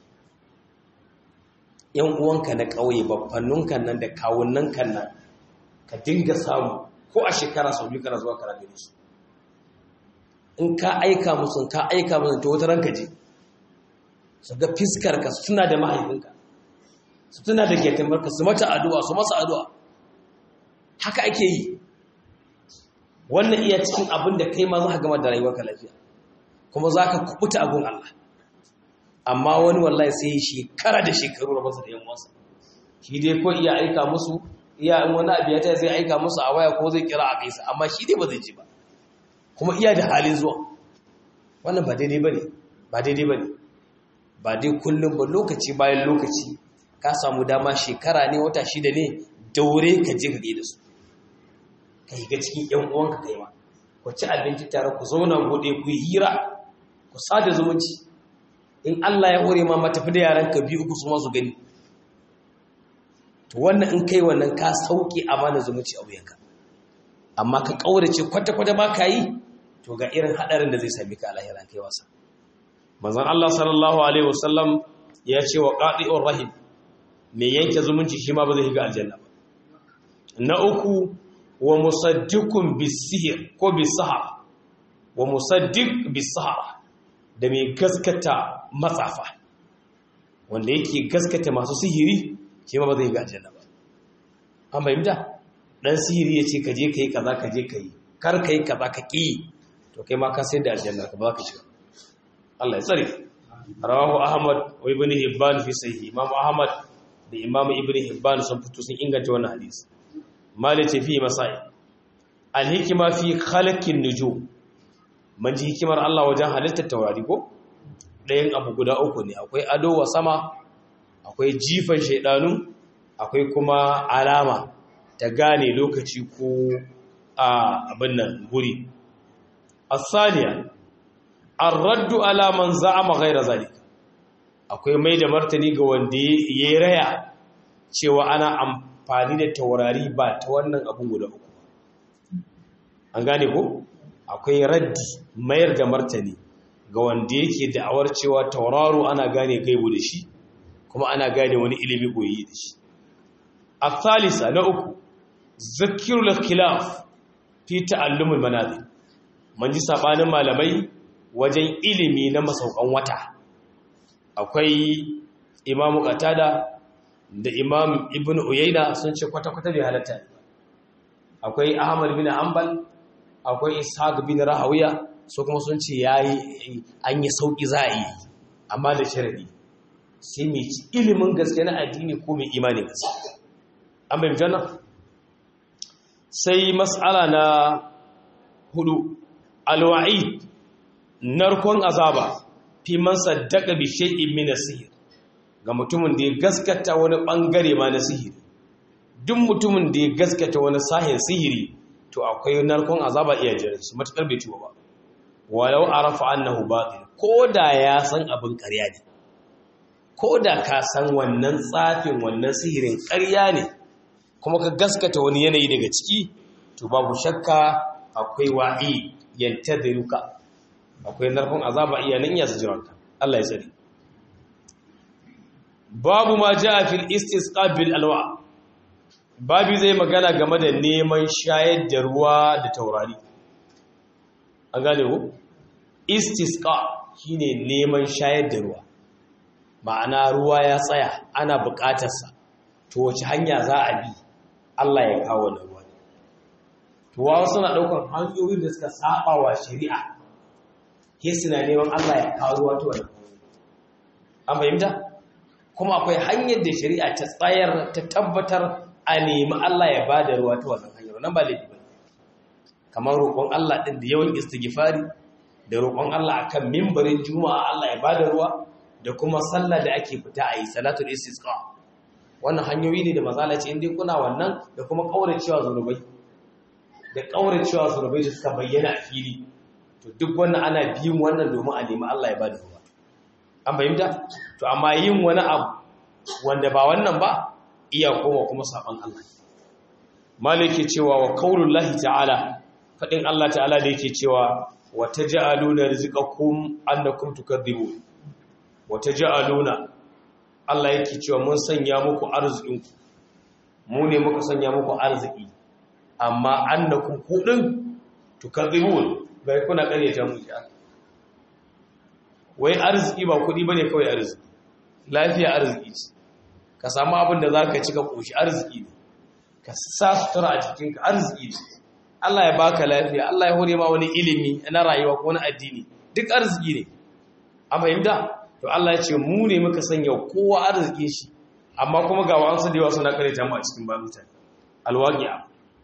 yan uwanka na ƙauye babbanninka nan da kawunnanka nan ka dinga samu ko a shekara sau biyu kana zuwa kana gani su in ka aika musu ka aika musu to wata ranka je su ga fiskar ka su tuna da mahaifinka su tuna da getamarka su mata addu'a su masa addu'a haka ake yi wannan iya cikin abin da kai ma za ka gama da rayuwarka lafiya kuma za ka kubuta abin Allah amma wani wallahi sai shekara da shekaru da masa da yan wasa shi dai ko iya aika musu iya in wani abu ya ta zai aika musu a waya ko zai kira a kaisa amma shi dai ba zai ji ba kuma iya da halin zuwa wannan ba daidai bane ba daidai bane ba dai kullum ba lokaci bayan lokaci ka samu dama shekara ne wata shida ne daure ka je ka da su ka yi ga cikin yan uwanka kai ma ku ci abinci tare ku zauna gode ku yi hira ku sada zumunci in Allah ya hore ma matafi da yaran ka biyu uku su masu gani to wannan in kai wannan ka sauke amana zumunci a wuyanka amma ka kaurace kwata-kwata ba ka yi to ga irin hadarin da zai sami ka a lahiran kai wasa manzon Allah sallallahu alaihi wasallam ya ce wa qati'ur rahim me yanke zumunci shi ma ba zai shiga aljanna ba na uku wa musaddiqun bisihir ko bisahar wa musaddiq bisahar da mai gaskata matsafa wanda yake gaskata masu sihiri shi ma ba zai ga aljanna ba an bayyana dan sihiri yace ka je kai kaza ka je kai kar kai kaza ka ki to kai ma ka sai da aljanna ka ba ka shiga Allah ya tsare rawahu ahmad wa ibn hibban fi sahih imam ahmad da imam ibn hibban sun fito sun inganta wannan hadisi malati fi masai al hikma fi khalqin nujum man ji hikimar Allah wajen halittar taurari ko ɗayan abu guda uku ne akwai ado wa sama akwai jifan shaidanu akwai kuma alama ta gane lokaci ko a abin nan guri asaniya ar-raddu ala man za'ama ghayra zalik akwai mai da martani ga wanda ya raya cewa ana amfani da taurari ba ta wannan abun guda uku an gane ko akwai raddi mayar da martani ga wanda yake da'awar cewa tauraro ana gane gaibu da shi kuma ana gane wani ilimi koyi da shi الثالثة نأكو ذكر الخلاف في تعلم المنازل من ji sabanin malamai wajen ilimi na masaukan wata akwai Imam Qatada da Imam Ibn Uyayna sun ce kwata-kwata bai halatta akwai Ahmad bin Hanbal akwai Ishaq bin Rahawiya su kuma sun ce yayi an yi sauki za a yi amma da sharadi sai mai ilimin gaske na addini ko mai imani gaske an bai janna sai mas'ala na hudu alwa'i narkon azaba fi man saddaka bi shay'in min as-sihr ga mutumin da ya gaskata wani bangare ma na sihiri duk mutumin da ya gaskata wani sahin sihiri to akwai narkon azaba iya jira shi matakar bai ciwo ba walau arafa annahu batil koda ya san abin ƙarya ne koda ka san wannan tsafin wannan sihirin ƙarya ne kuma ka gaskata wani yanayi daga ciki to babu shakka akwai wa'i yantadiruka akwai narkon azaba iya nan iya jiranka Allah ya tsare babu ma jaa fil istisqa bil alwa babu zai magana game da neman shayar da ruwa da taurari an gane ku istisqa shine neman shayar da ruwa ma'ana ruwa ya tsaya ana buƙatarsa to wace hanya za a bi Allah ya kawo da ruwa to wasu suna ɗaukar hanyoyin da suka saba wa shari'a ke suna neman Allah ya kawo ruwa to wannan an fahimta kuma akwai hanyar da shari'a ta tsayar ta tabbatar a nemi Allah ya ba da ruwa ta wannan hanyar nan ba laifi ba kamar roƙon Allah ɗin da yawan istighfari da roƙon Allah akan mimbarin juma'a Allah ya ba da ruwa da kuma sallah da ake fita a yi salatul istisqa wannan hanyoyi ne da mazala ce inda kuna wannan da kuma kauracewa zunubai da kauracewa zunubai da suka bayyana a fili to duk wannan ana biyin wannan domin a nemi Allah ya ba da ruwa an fahimta to amma yin wani abu wanda ba wannan ba iya koma kuma saban Allah malike cewa wa qaulullahi ta'ala fadin Allah ta'ala da yake cewa wa taj'aluna rizqakum annakum tukadzibun wa taj'aluna Allah yake cewa mun sanya muku arzikinku mu ne muka sanya muku arziki amma annakum kudin tukadzibun bai kuna karyata mu ya wai arziki ba kudi bane kawai arziki lafiya arziki ce ka samu abin da zaka ci ka koshi arziki ne ka sa sutura a jikinka arziki ne Allah ya baka lafiya Allah ya hore ma wani ilimi na rayuwa ko na addini duk arziki ne a fahimta to Allah ya ce mu ne muka sanya kowa arziki shi amma kuma ga wa'ansu da yawa suna karyata mu a cikin ba mutane alwaqi'a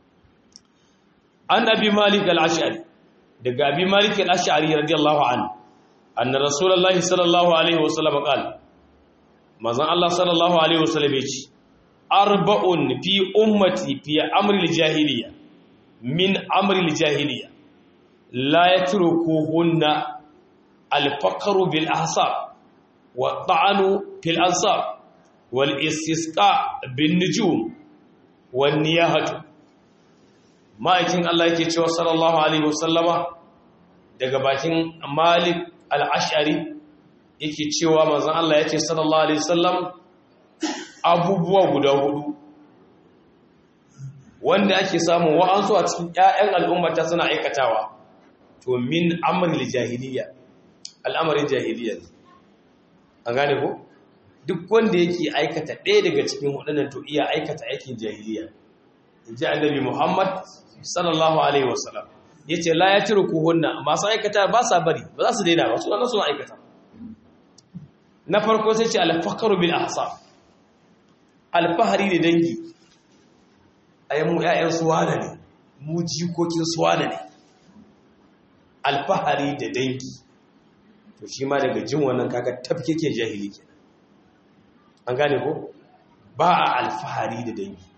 an abi malik al-ash'ari daga abi malik al-ash'ari radiyallahu anhu anna rasulullahi sallallahu alaihi wasallam qala manzon Allah sallallahu alaihi wasallam yace arba'un fi ummati fi amri al-jahiliya min amri al-jahiliya la yatrukuhunna al-faqru bil ahsab wa ta'anu fil ansab wal istisqa bin nujum wan niyahatu ma'aikin Allah yake cewa sallallahu alaihi wasallama daga bakin Malik al-Ash'ari yake cewa manzon Allah yace sallallahu alaihi wasallam abubuwa guda hudu wanda ake samu wa'ansu a cikin ƴaƴan al'ummata suna aikatawa to min amril jahiliya al'amarin jahiliya an gane ko duk wanda yake aikata ɗaya daga cikin waɗannan to iya aikata aikin jahiliya inji annabi Muhammad sallallahu alaihi wasallam yace la yatruku hunna masu aikata ba sa bari ba za su daina ba su nan suna aikata na farko sai ce al-faqru bil ahsab al-fahri da dangi ayyan mu ƴaƴan suwana ne mu jikokin suwana ne al-fahri da dangi to shi ma daga jin wannan kaga tafkeke jahili kenan an gane ko ba a alfahari da dangi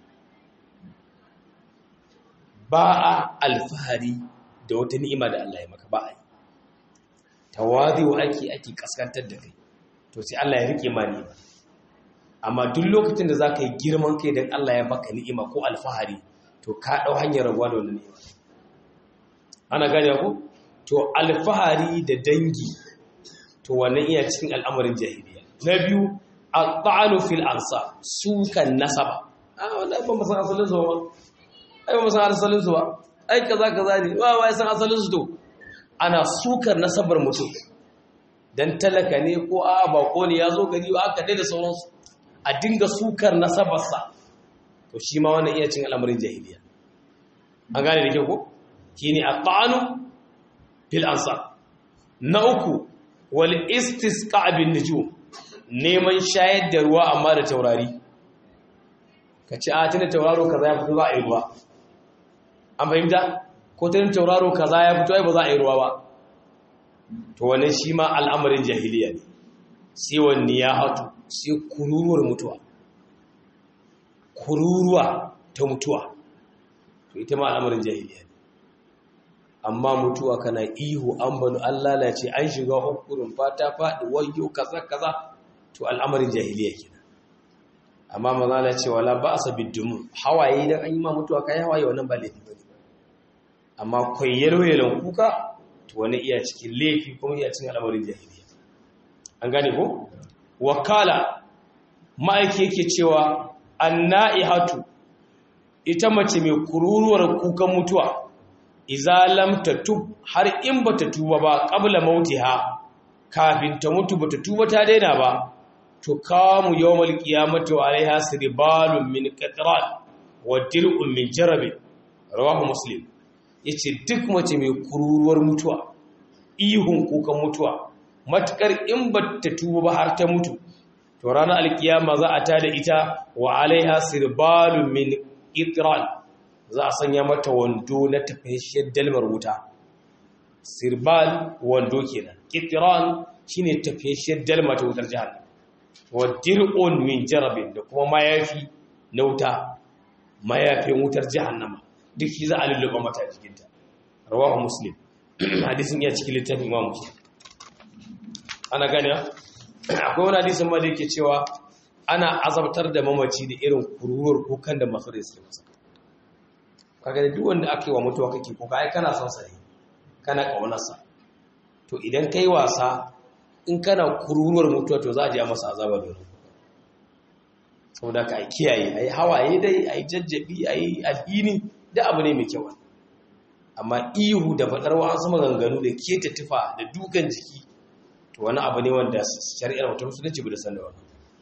ba a alfahari da wata ni'ima da Allah ya maka ba a yi tawazi'u ake ake kaskantar da kai to sai Allah ya rike ma ni'ima amma duk lokacin da zaka yi girman kai dan Allah ya baka ni'ima ko alfahari to ka dau hanyar rabuwa da wannan ni'ima ana gane ko to alfahari da dangi to wannan iya cikin al'amarin jahiliya na biyu al-ta'anu fil ansa sukan nasaba ah wallahi ba masan asalin su ba ai ba masan asalin su ba ai kaza kaza ne wa wai san asalin su to ana sukar nasabar mutum dan talaka ne ko a bako ne yazo gari ba aka da sauransu a dinga sukar nasabarsa to shi ma wannan iya cin al'amarin jahiliya an gane da kyau ko shine at-ta'anu fil ansa na uku wal istisqa bin nujum neman shayar da ruwa amma da taurari ka ci a tuna tauraro kaza ya fito za a yi ruwa an fahimta ko tuna tauraro kaza ya fito ai ba za a yi ruwa ba to wannan shi ma al'amarin jahiliya ne sai wani ya hatu sai kururuwar mutuwa kururuwa ta mutuwa to ita ma al'amarin jahiliya ne amma mutuwa kana ihu an banu an lalace an shiga hukurin fata faɗi wayo kaza kaza to al'amarin jahiliya kenan amma manzala ce wala ba sa biddumu hawaye idan an yi ma mutuwa kai hawaye wannan ba laifi bane amma koyar wayelan kuka to wani iya cikin laifi kuma iya cikin al'amarin jahiliya an gane ko wakala ma'aiki yake cewa annaihatu ita mace mai kururuwar kukan mutuwa iza lam tatub har in bata tuba ba qabla mautiha kafin ta mutu bata tuba ta daina ba to kamu yawmal qiyamati wa alaiha sirbalun min qatran wa dir'un min jarab rawahu muslim yace duk mace mai kururuwar mutuwa ihun kukan mutuwa matukar in bata tuba ba har ta mutu to ranar alkiyama za a tada ita wa alaiha sirbalun min qatran za a sanya mata wando na tafashiyar dalmar wuta sirbal wando kenan qatran shine tafashiyar dalmar ta wutar jahannam wa dir'un min jarabin da kuma mayafi na wuta mayafin wutar jahannama duk shi za a lulluɓa mata jikinta rawahu muslim hadisin ya cikin littafin imam muslim ana gane akwai wani hadisin ma da yake cewa ana azabtar da mamaci da irin kururuwar kukan da masu rai suke masa kaga da duk wanda aka yi wa mutuwa kake kuka ai kana son sa ne kana kaunarsa to idan kai wasa in kana kururuwar mutuwa to za a je masa azaba da saboda ka kiyaye ai hawaye dai ai jajjabi ai alhini da abu ne mai kyau amma ihu da fadar wasu maganganu da keta tufa da dukan jiki to wani abu ne wanda shari'ar mutum musulunci bai da san da wannan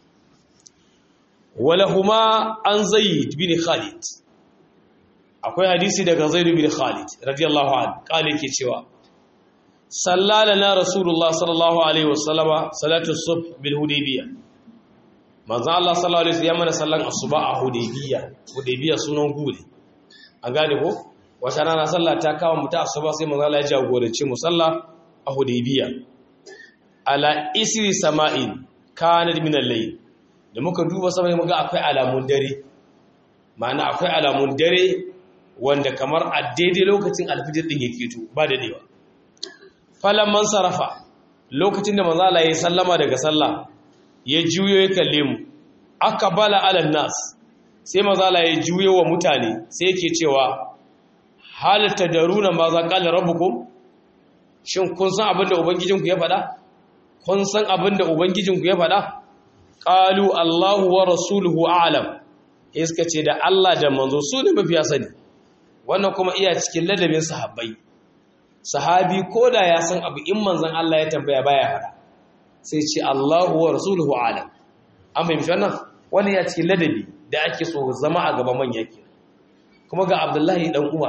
walahuma an zaid bin khalid akwai hadisi daga zaid bin khalid radiyallahu anhu kale ke cewa sallalana rasulullah sallallahu alaihi wasallama salatu subh bil hudaybiyah manzo Allah sallallahu alaihi wasallam mana sallan asuba a hudaybiyah hudaybiyah sunan gure an gane ko wata rana sallah ta kawo mu ta asuba sai manzo Allah ya jagorance mu sallah a hudaybiyah ala isri sama'in kanat min al-layl da muka duba sama muga akwai alamun dare ma'ana akwai alamun dare wanda kamar a daidai lokacin alfijir din yake to ba da dewa falan man sarafa lokacin da manzo Allah ya sallama daga sallah ya juyo ya kalle mu akbala ala nas sai manzo Allah ya juyo wa mutane sai yake cewa hal tadaruna ma za qala rabbukum shin kun san abin da ubangijinku ya faɗa kun san abin da ubangijinku ya faɗa qalu Allahu wa rasuluhu a'lam iska ce da Allah da manzo su ne mafiya sani wannan kuma iya cikin ladabin sahabbai sahabi koda ya san abu in manzon Allah ya tambaya baya fada sai ce Allahu wa rasuluhu a'lam an fahimci wannan wannan ya cikin ladabi da ake so zama a gaban manya ke kuma ga Abdullahi dan Umar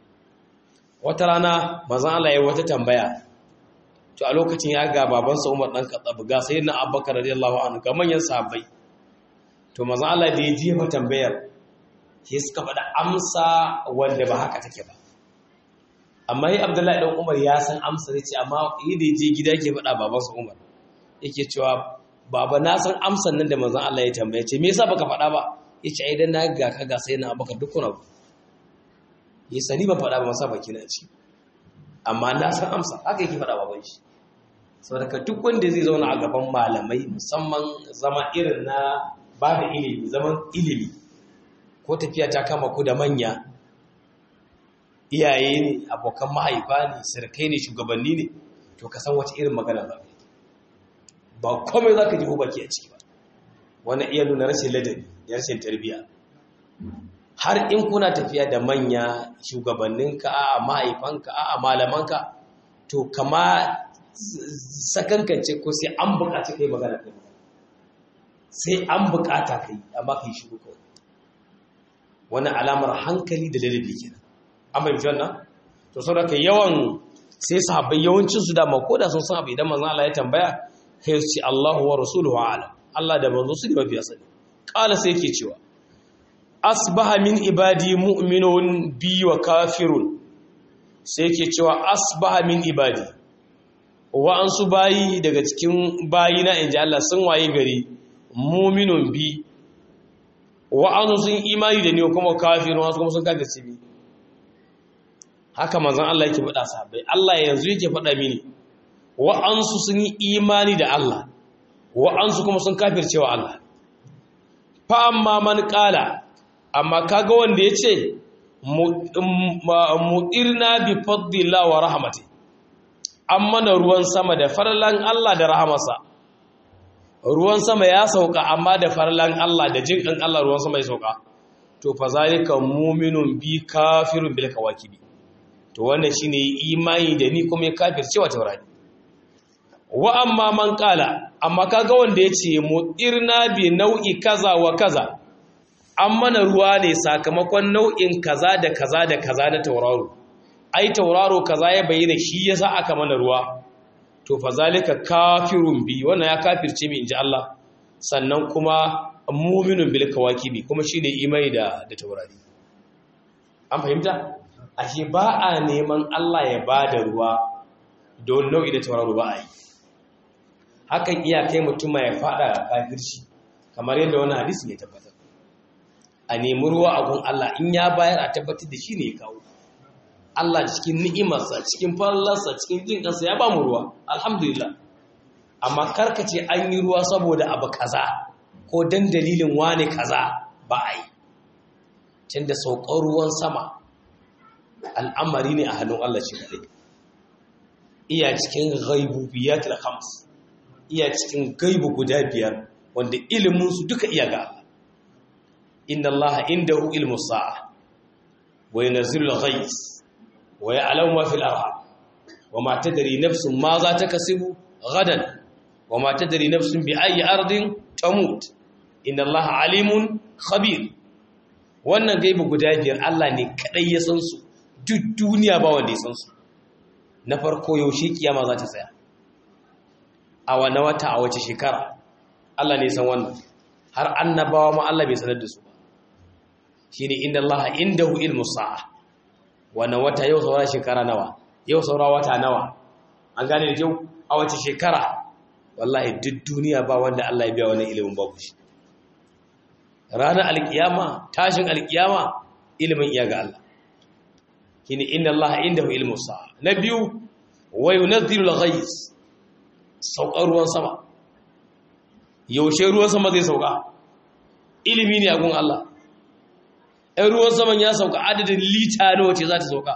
wata rana manzon Allah ya wata tambaya to a lokacin ya ga babansa Umar dan Khattab ga sayyidina Abubakar radiyallahu anhu ga manyan sahabbai to manzo Allah da ya jefa tambayar sai suka faɗa amsa wanda ba haka take ba amma yi Abdullahi dan Umar ya san amsa ne ce amma yi da je gida yake faɗa babansa Umar yake cewa baba na san amsan nan da manzon Allah ya tambaye ce me yasa baka faɗa ba yace ai dan na ga ka ga sayyidina Abubakar dukkan abu ya sani ba faɗa ba masa baki na ci amma na san amsa haka yake faɗa baban shi saboda duk wanda zai zauna a gaban malamai musamman zama irin na ba da ilimi zaman ilimi ko tafiya ta kama ku da manya iyaye ne abokan mahaifa ne sirkai ne shugabanni ne to ka san wace irin magana za ba komai za ka ji baki a ciki ba wannan iya nuna rashin ladabi da rashin tarbiyya har in kuna tafiya da manya shugabanninka a mahaifanka a malamanka to kama sakankance ko sai an bukaci kai magana kai sai an bukata kai amma kai shiru kawai wani alamar hankali da ladabi kenan an bai wannan to sau da kai yawan sai sahabbai yawancin su dama ko da sun san abu idan manzon Allah ya tambaya sai su ce Allahu wa rasuluhu a'lam Allah da manzo su ne mafi asali qala sai yake cewa asbaha min ibadi mu'minun bi wa kafirun sai yake cewa asbaha min ibadi wa'ansu bayi daga cikin bayi na inji Allah sun waye gari muminun bi wa'ansu sun imani da ni kuma kafirun wasu kuma sun kafirci bi haka manzon Allah yake faɗa sahabbai Allah yanzu yake faɗa mini wa'ansu sun yi imani da Allah wa'ansu kuma sun kafirce wa Allah fa amma man qala amma kaga wanda yace mu'irna bi fadlillah wa rahmati an mana ruwan sama da farlan Allah da rahamarsa ruwan sama ya sauka amma da farlan Allah da jinkan Allah ruwan sama ya sauka to fa zalika mu'minun bi kafirun bil kawakibi to wannan shine imani da ni kuma ya kafirce wa taurari wa amma man qala amma kaga wanda yace mu'irna bi nau'i kaza wa kaza an mana ruwa ne sakamakon nau'in kaza da kaza da kaza na tauraro ai tauraro kaza ya bayyana shi yasa aka mana ruwa to fa zalika kafirun bi wannan ya kafirce mi inji Allah sannan kuma mu'minun bil kawakibi kuma shine imani da da taurari an fahimta ashe ba a neman Allah ya bada ruwa don nau'i da tauraro ba a yi hakan iya kai mutum ya fada kafirci kamar yadda wannan hadisi ne tabbatar a nemi ruwa a gun Allah in ya bayar a tabbatar da shi ne ya kawo Allah cikin ni'imarsa cikin fallarsa cikin jin kansa ya ba mu ruwa alhamdulillah amma karkace an yi ruwa saboda abu kaza ko dan dalilin wane kaza ba a yi tunda saukar ruwan sama al'amari ne a hannun Allah shi kaɗai iya cikin gaibu biyat da khams iya cikin gaibu guda biyar wanda iliminsu duka iya ga Allah inna Allah indahu ilmu sa'a wa yanzilu al-ghayth wa ya'lamu ma fil arham wa ma tadri nafsun ma za ta kasibu gadan wa ma tadri nafsun bi ayyi ardin tamut inna Allah alimun khabir wannan gaibu guda biyar Allah ne kadai ya san su duk duniya ba wanda ya san su na farko yaushe kiyama za ta tsaya a wani wata a wace shekara Allah ne san wannan har annabawa ma Allah bai sanar da su ba shine inda Allah indahu ilmu sa'a wani wata yau saura shekara nawa yau saura wata nawa an gane da kyau a wace shekara wallahi duk duniya ba wanda Allah ya biya wannan ilimin babu shi ranar alkiyama tashin alkiyama ilimin iya ga Allah shine inna Allah indahu ilmu sa'a na biyu wa yunzilu al-ghayth saukar ruwan sama yaushe ruwan sama zai sauka ilimi ne a gun Allah ɗan ruwan saman ya sauka adadin lita nawa ce za ta sauka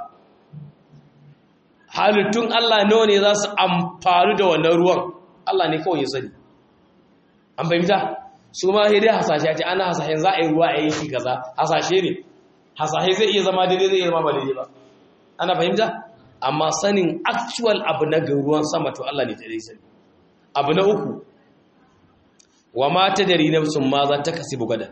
halittun Allah nawa ne za su amfani da wannan ruwan Allah ne kawai ya sani an fahimta su ma sai dai hasashe ce ana hasashen za a yi ruwa a yi shi kaza hasashe ne hasashe zai iya zama daidai zai iya zama ba daidai ba ana fahimta amma sanin actual abu na ruwan sama to Allah ne ta dai sani abu na uku wa ma ta dari nafsun ma za ta kasi bugada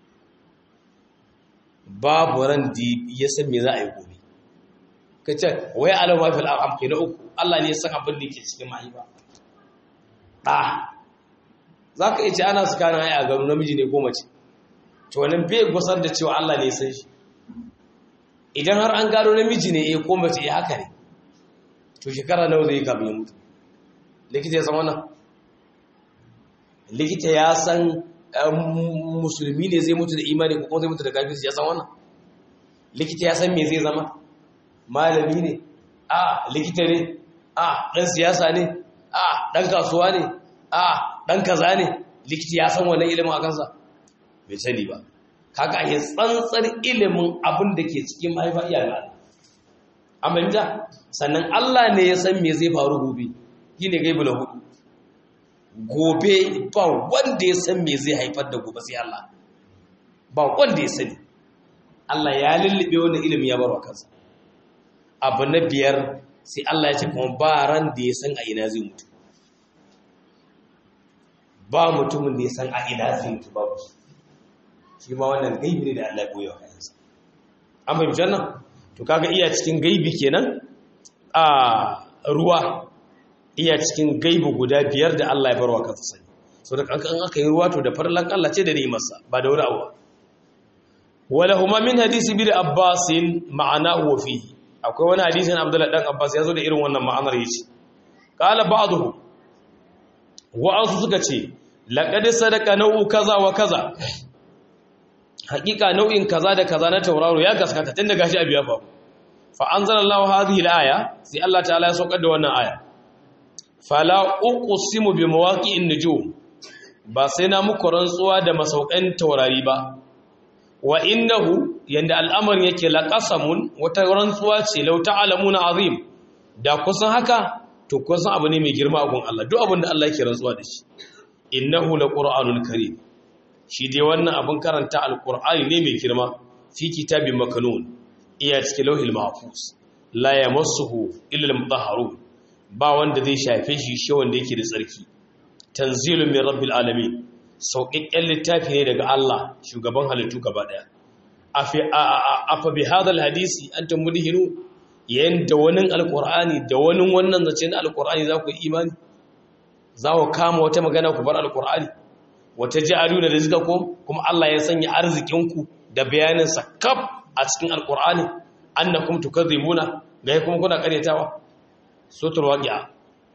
babu ran da ya san me za a yi gobe ka ce wai alama fil arham kai na uku Allah ne ya san abin da yake cikin mahaifa ɗa za ka iya ce ana su kana a gano namiji ne ko mace to wannan bai gusar da cewa Allah ne ya san shi idan har an gano namiji ne ya ko mace ya haka ne to shekara nawa zai yi kafin ya mutu likita ya san wannan likita ya san musulmi ne zai mutu da imani ko zai mutu da kafirci ya san wannan likita ya san me zai zama malami ne a likita ne a dan siyasa ne a dan kasuwa ne a dan kaza ne likita ya san wannan ilimin a kansa bai sani ba kaga a tsantsar ilimin abin da ke cikin mahaifa iya ga amma sannan Allah ne ya san me zai faru gobe shine gaibu na hudu gobe ba wanda ya san me zai haifar da gobe sai Allah ba wanda ya sani Allah ya lullube wannan ilimi ya barwa kansa abu na biyar sai Allah ya ce kuma ba ran da ya san a ina zai mutu ba mutumin da ya san a ina zai mutu babu shi ma wannan gaibi ne da Allah ya koya wa kansa an fahimci nan to kaga iya cikin gaibi kenan a ruwa iya cikin gaibu guda biyar da Allah ya barwa kansa sani so da kankan aka yi ruwa to da farlan Allah ce da ni'imarsa ba da wani abu wala huma min hadisi bi Abbas ma'ana wa fihi akwai wani hadisin Abdullah dan Abbas ya zo da irin wannan ma'anar yace qala ba'dhu wa asu suka ce laqad sadaqa nau'u kaza wa kaza hakika nau'in kaza da kaza na tauraro ya gaskata tun da gashi abu ya faru fa anzalallahu hadhihi al-aya sai Allah ta'ala ya saukar da wannan aya fala uqsimu bi mawaqi'in nujum ba sai na muku rantsuwa da masaukan taurari ba wa innahu yanda al'amarin yake laqasamun wata rantsuwa ce law ta'lamuna azim da kusan haka to kusan abu ne mai girma a gun Allah duk abin da Allah yake rantsuwa da shi innahu laqur'anul karim shi dai wannan abin karanta alqur'ani ne mai girma fi kitabin makanun iya cikin lauhil mahfuz la yamassuhu illa al-mutahharun ba wanda zai shafe shi shi wanda yake da tsarki tanzilun min rabbil alamin sauƙaƙƙen littafi ne daga Allah shugaban halittu gaba daya afa bi hadal hadisi antum mudhinu yanda wani alqur'ani da wani wannan zace na alqur'ani za ku yi imani za ku kama wata magana ku bar alqur'ani wata ja'aluna rizqakum kuma Allah ya sanya arzikinku da bayanin sa kaf a cikin alqur'ani annakum tukadzibuna ga kuma kuna karyatawa sutur waqi'a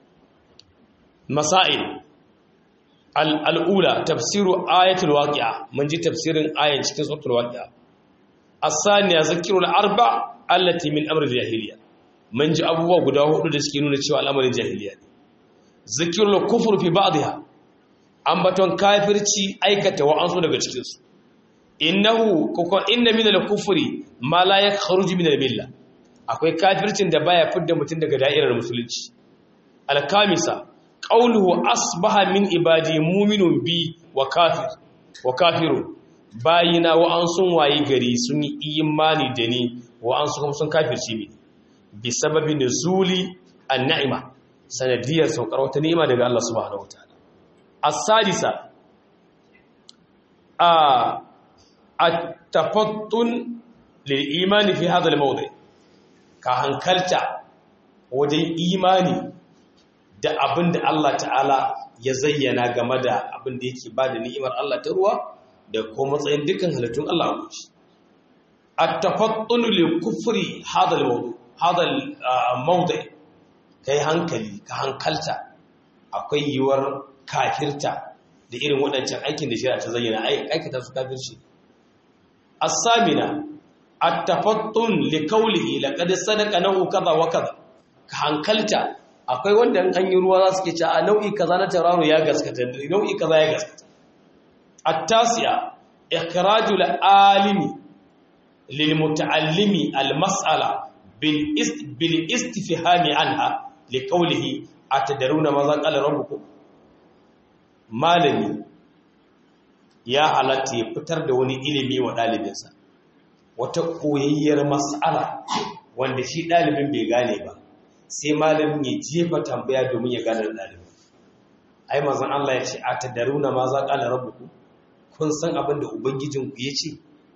masail al'ula tafsiru ayatul waqi'a mun ji tafsirin ayan cikin sutur waqi'a as-saniya zikrul arba allati min amr jahiliya mun ji abubuwa guda hudu da suke nuna cewa al'amarin jahiliya ne zikrul kufr fi ba'dha ambaton kafirci aikata wa'ansu daga cikinsu innahu kokon inna min al-kufri ma la yakhruju min al-milla akwai kafircin da baya fidda mutum daga da'irar musulunci al-kamisa qawluhu asbaha min ibadi mu'minun bi wa kafir wa kafirun bayina wa an sun wayi gari sun yi imani da ni wa an sun sun kafirci ni bi sababi nuzuli an-ni'ma sanadiyar saukar wata ni'ima daga Allah subhanahu wataala as-sadisa a at-tafattun lil imani fi hadha al-mawdi ka hankalta wajen imani da abin da Allah ta'ala ya zayyana game da abin da yake ba da ni'imar Allah ta ruwa da kuma matsayin dukkan halittun Allah a guji. At-tafattunu li kufri hadal mawdu hadal mawdi kai hankali ka hankalta akwai yiwuwar kafirta da irin waɗancan aikin da shari'a ta zayyana aikata su kafirci. As-samina at-tafattun li qawlihi laqad sadaqa nahu kaza wa kaza ka hankalta akwai wanda an yi ruwa za su ke ce a nau'i kaza na tauraro ya gaskata nau'i kaza ya gaskata at-tasi'a ikhrajul alimi lil muta'allimi al-mas'ala bil ist bil istifhami anha li qawlihi atadaruna ma za qala rabbukum malami ya halatta ya fitar da wani ilimi wa dalibinsa wata koyayyar mas'ala wanda shi dalibin bai gane ba sai malamin ya jefa tambaya domin ya gane ɗalibin ai mazan Allah ya ce a ta daruna ma za ƙala rabuku kun san abin da ubangijinku ya ce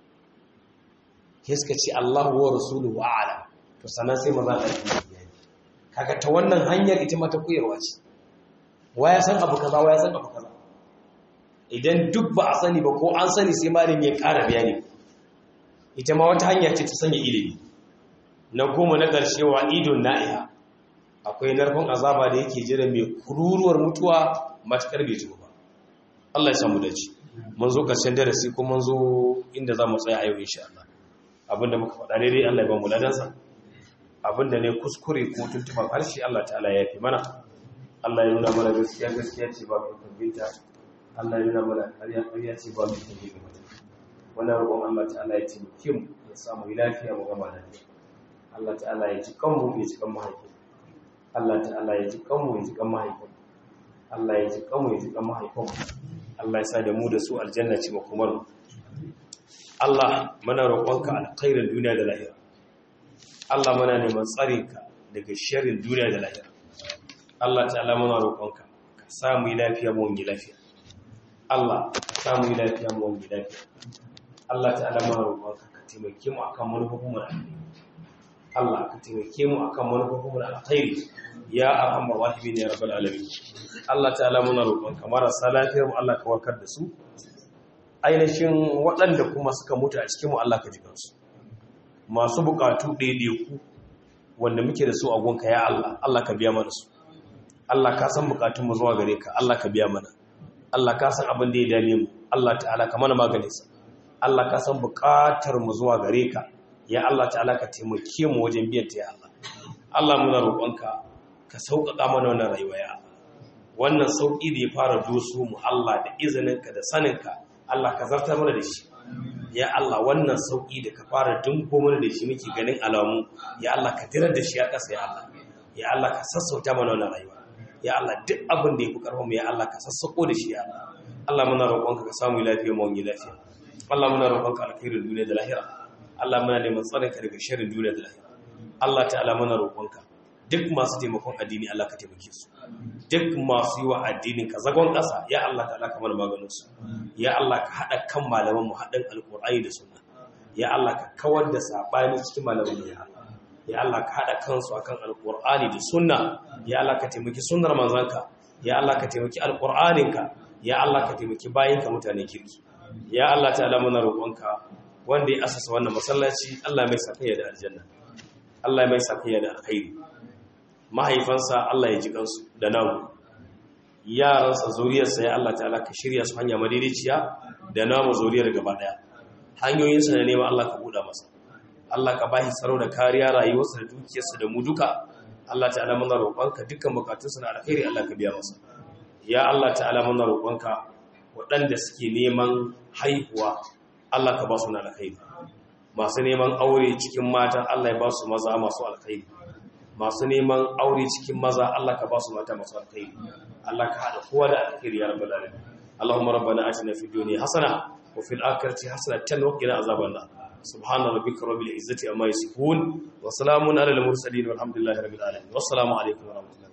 ke suka ce Allah wa rasulu wa ala to sannan sai maza Allah ya kaga ta wannan hanyar ita mata koyarwa ce waya san abu kaza waya san abu kaza idan duk ba a sani ba ko an sani sai malamin ya ƙara bayani ita ma wata hanya ce ta sanya ilimi na goma na ƙarshe wa idon na'iha akwai narkon azaba da yake jira mai kururuwar mutuwa matakar bai tuba ba Allah ya samu dace mun zo ƙarshen darasi ko mun zo inda za mu tsaya a yau insha Allah abinda muka faɗa daidai Allah ya ba mu ladansa abinda ne kuskure ko tuntuban harshe Allah ta'ala ya fi mana Allah ya nuna mana gaskiya gaskiya ce ba mu tabbata Allah ya nuna mana ƙarya ƙarya ce ba mu tabbata wannan roƙon Allah ta'ala ya taimake mu ya samu lafiya mu gama lafiya Allah ta'ala ya ji kanmu ya ji kan mahaifin Allah ta'ala ya ji kanmu ya ji kan mahaifin Allah ya ji kanmu ya ji kan mahaifin Allah ya sa da mu da su aljanna ce makomar mu Allah muna roƙonka alkhairin duniya da lahira Allah muna neman tsarinka daga sharrin duniya da lahira Allah ta'ala muna roƙonka ka samu yi lafiya mu wani lafiya Allah ka samu yi lafiya mu wani lafiya Allah ta'ala muna roƙonka ka taimake mu akan manufofin mu Allah ka taimake mu akan manufofin da alkhairi ya arhamar rahimin ya rabbal alamin Allah ta'ala muna roƙon ka marasa lafiyar mu Allah ka warkar da su ainihin waɗanda kuma suka mutu a cikin mu Allah ka jikan su masu bukatu ku wanda muke da su a gonka ya Allah Allah ka biya mana su Allah ka san bukatun mu zuwa gare ka Allah ka biya mana Allah ka san abin da ya dame mu Allah ta'ala ka mana maganin sa Allah ka san bukatar mu zuwa gare ka ya Allah ta'ala ka taimake mu wajen biyan ta ya Allah Allah muna roƙonka ka sauƙaƙa mana wannan rayuwa ya Allah wannan sauƙi da ya fara doso mu Allah da izininka da saninka Allah ka zartar mana da shi ya Allah wannan sauƙi da ka fara dinko mana da shi muke ganin alamu ya Allah ka tirar da shi a ƙasa ya Allah ya Allah ka sassauta mana wannan rayuwa ya Allah duk abin da ya fi ƙarfin mu ya Allah ka sassauko da shi ya Allah Allah muna roƙonka ka samu lafiya mu wani lafiya Allah muna roƙonka alkhairin duniya da lahira Allah muna neman tsarinka daga shirin duniya da lahira Allah ta'ala muna roƙonka duk masu taimakon addini Allah ka taimake su duk masu yi wa addinin ka zagon ƙasa ya Allah ta'ala ka mana maganin su ya Allah ka haɗa kan malaman mu haɗin alƙur'ani da sunna ya Allah ka kawar da sabani cikin malaman mu ya Allah ya Allah ka haɗa kansu akan alƙur'ani da sunna ya Allah ka taimaki sunnar manzanka ya Allah ka taimaki alƙur'aninka ya Allah ka taimaki bayinka mutanen kirki ya Allah ta'ala muna roƙonka wanda ya asasa wannan masallaci Allah mai sakayya da aljanna Allah mai sakayya da alkhairi mahaifansa Allah ya ji kansu da namu yaransa zuriyarsa ya Allah ta'ala ka shirya su hanya madaidaiciya da namu zuriyar gaba daya hanyoyinsa da neman Allah ka buɗa masa Allah ka bashi tsaro da kariya rayuwarsa da dukiyarsa da mu duka Allah ta'ala muna roƙonka dukkan bukatunsa na alkhairi Allah ka biya masa ya Allah ta'ala muna roƙonka waɗanda suke neman haihuwa Allah ka ba su na alkhairi masu neman aure cikin mata Allah ya ba su maza masu alkhairi masu neman aure cikin maza Allah ka ba su mata masu alkhairi Allah ka haɗa kowa da alkhairi ya rabbal alamin Allahumma rabbana atina fid dunya hasana wa fil akhirati hasanatan wa qina azaban nar subhana rabbika rabbil izzati amma yasifun wa salamun alal mursalin walhamdulillahi rabbil alamin wassalamu alaikum wa rahmatullahi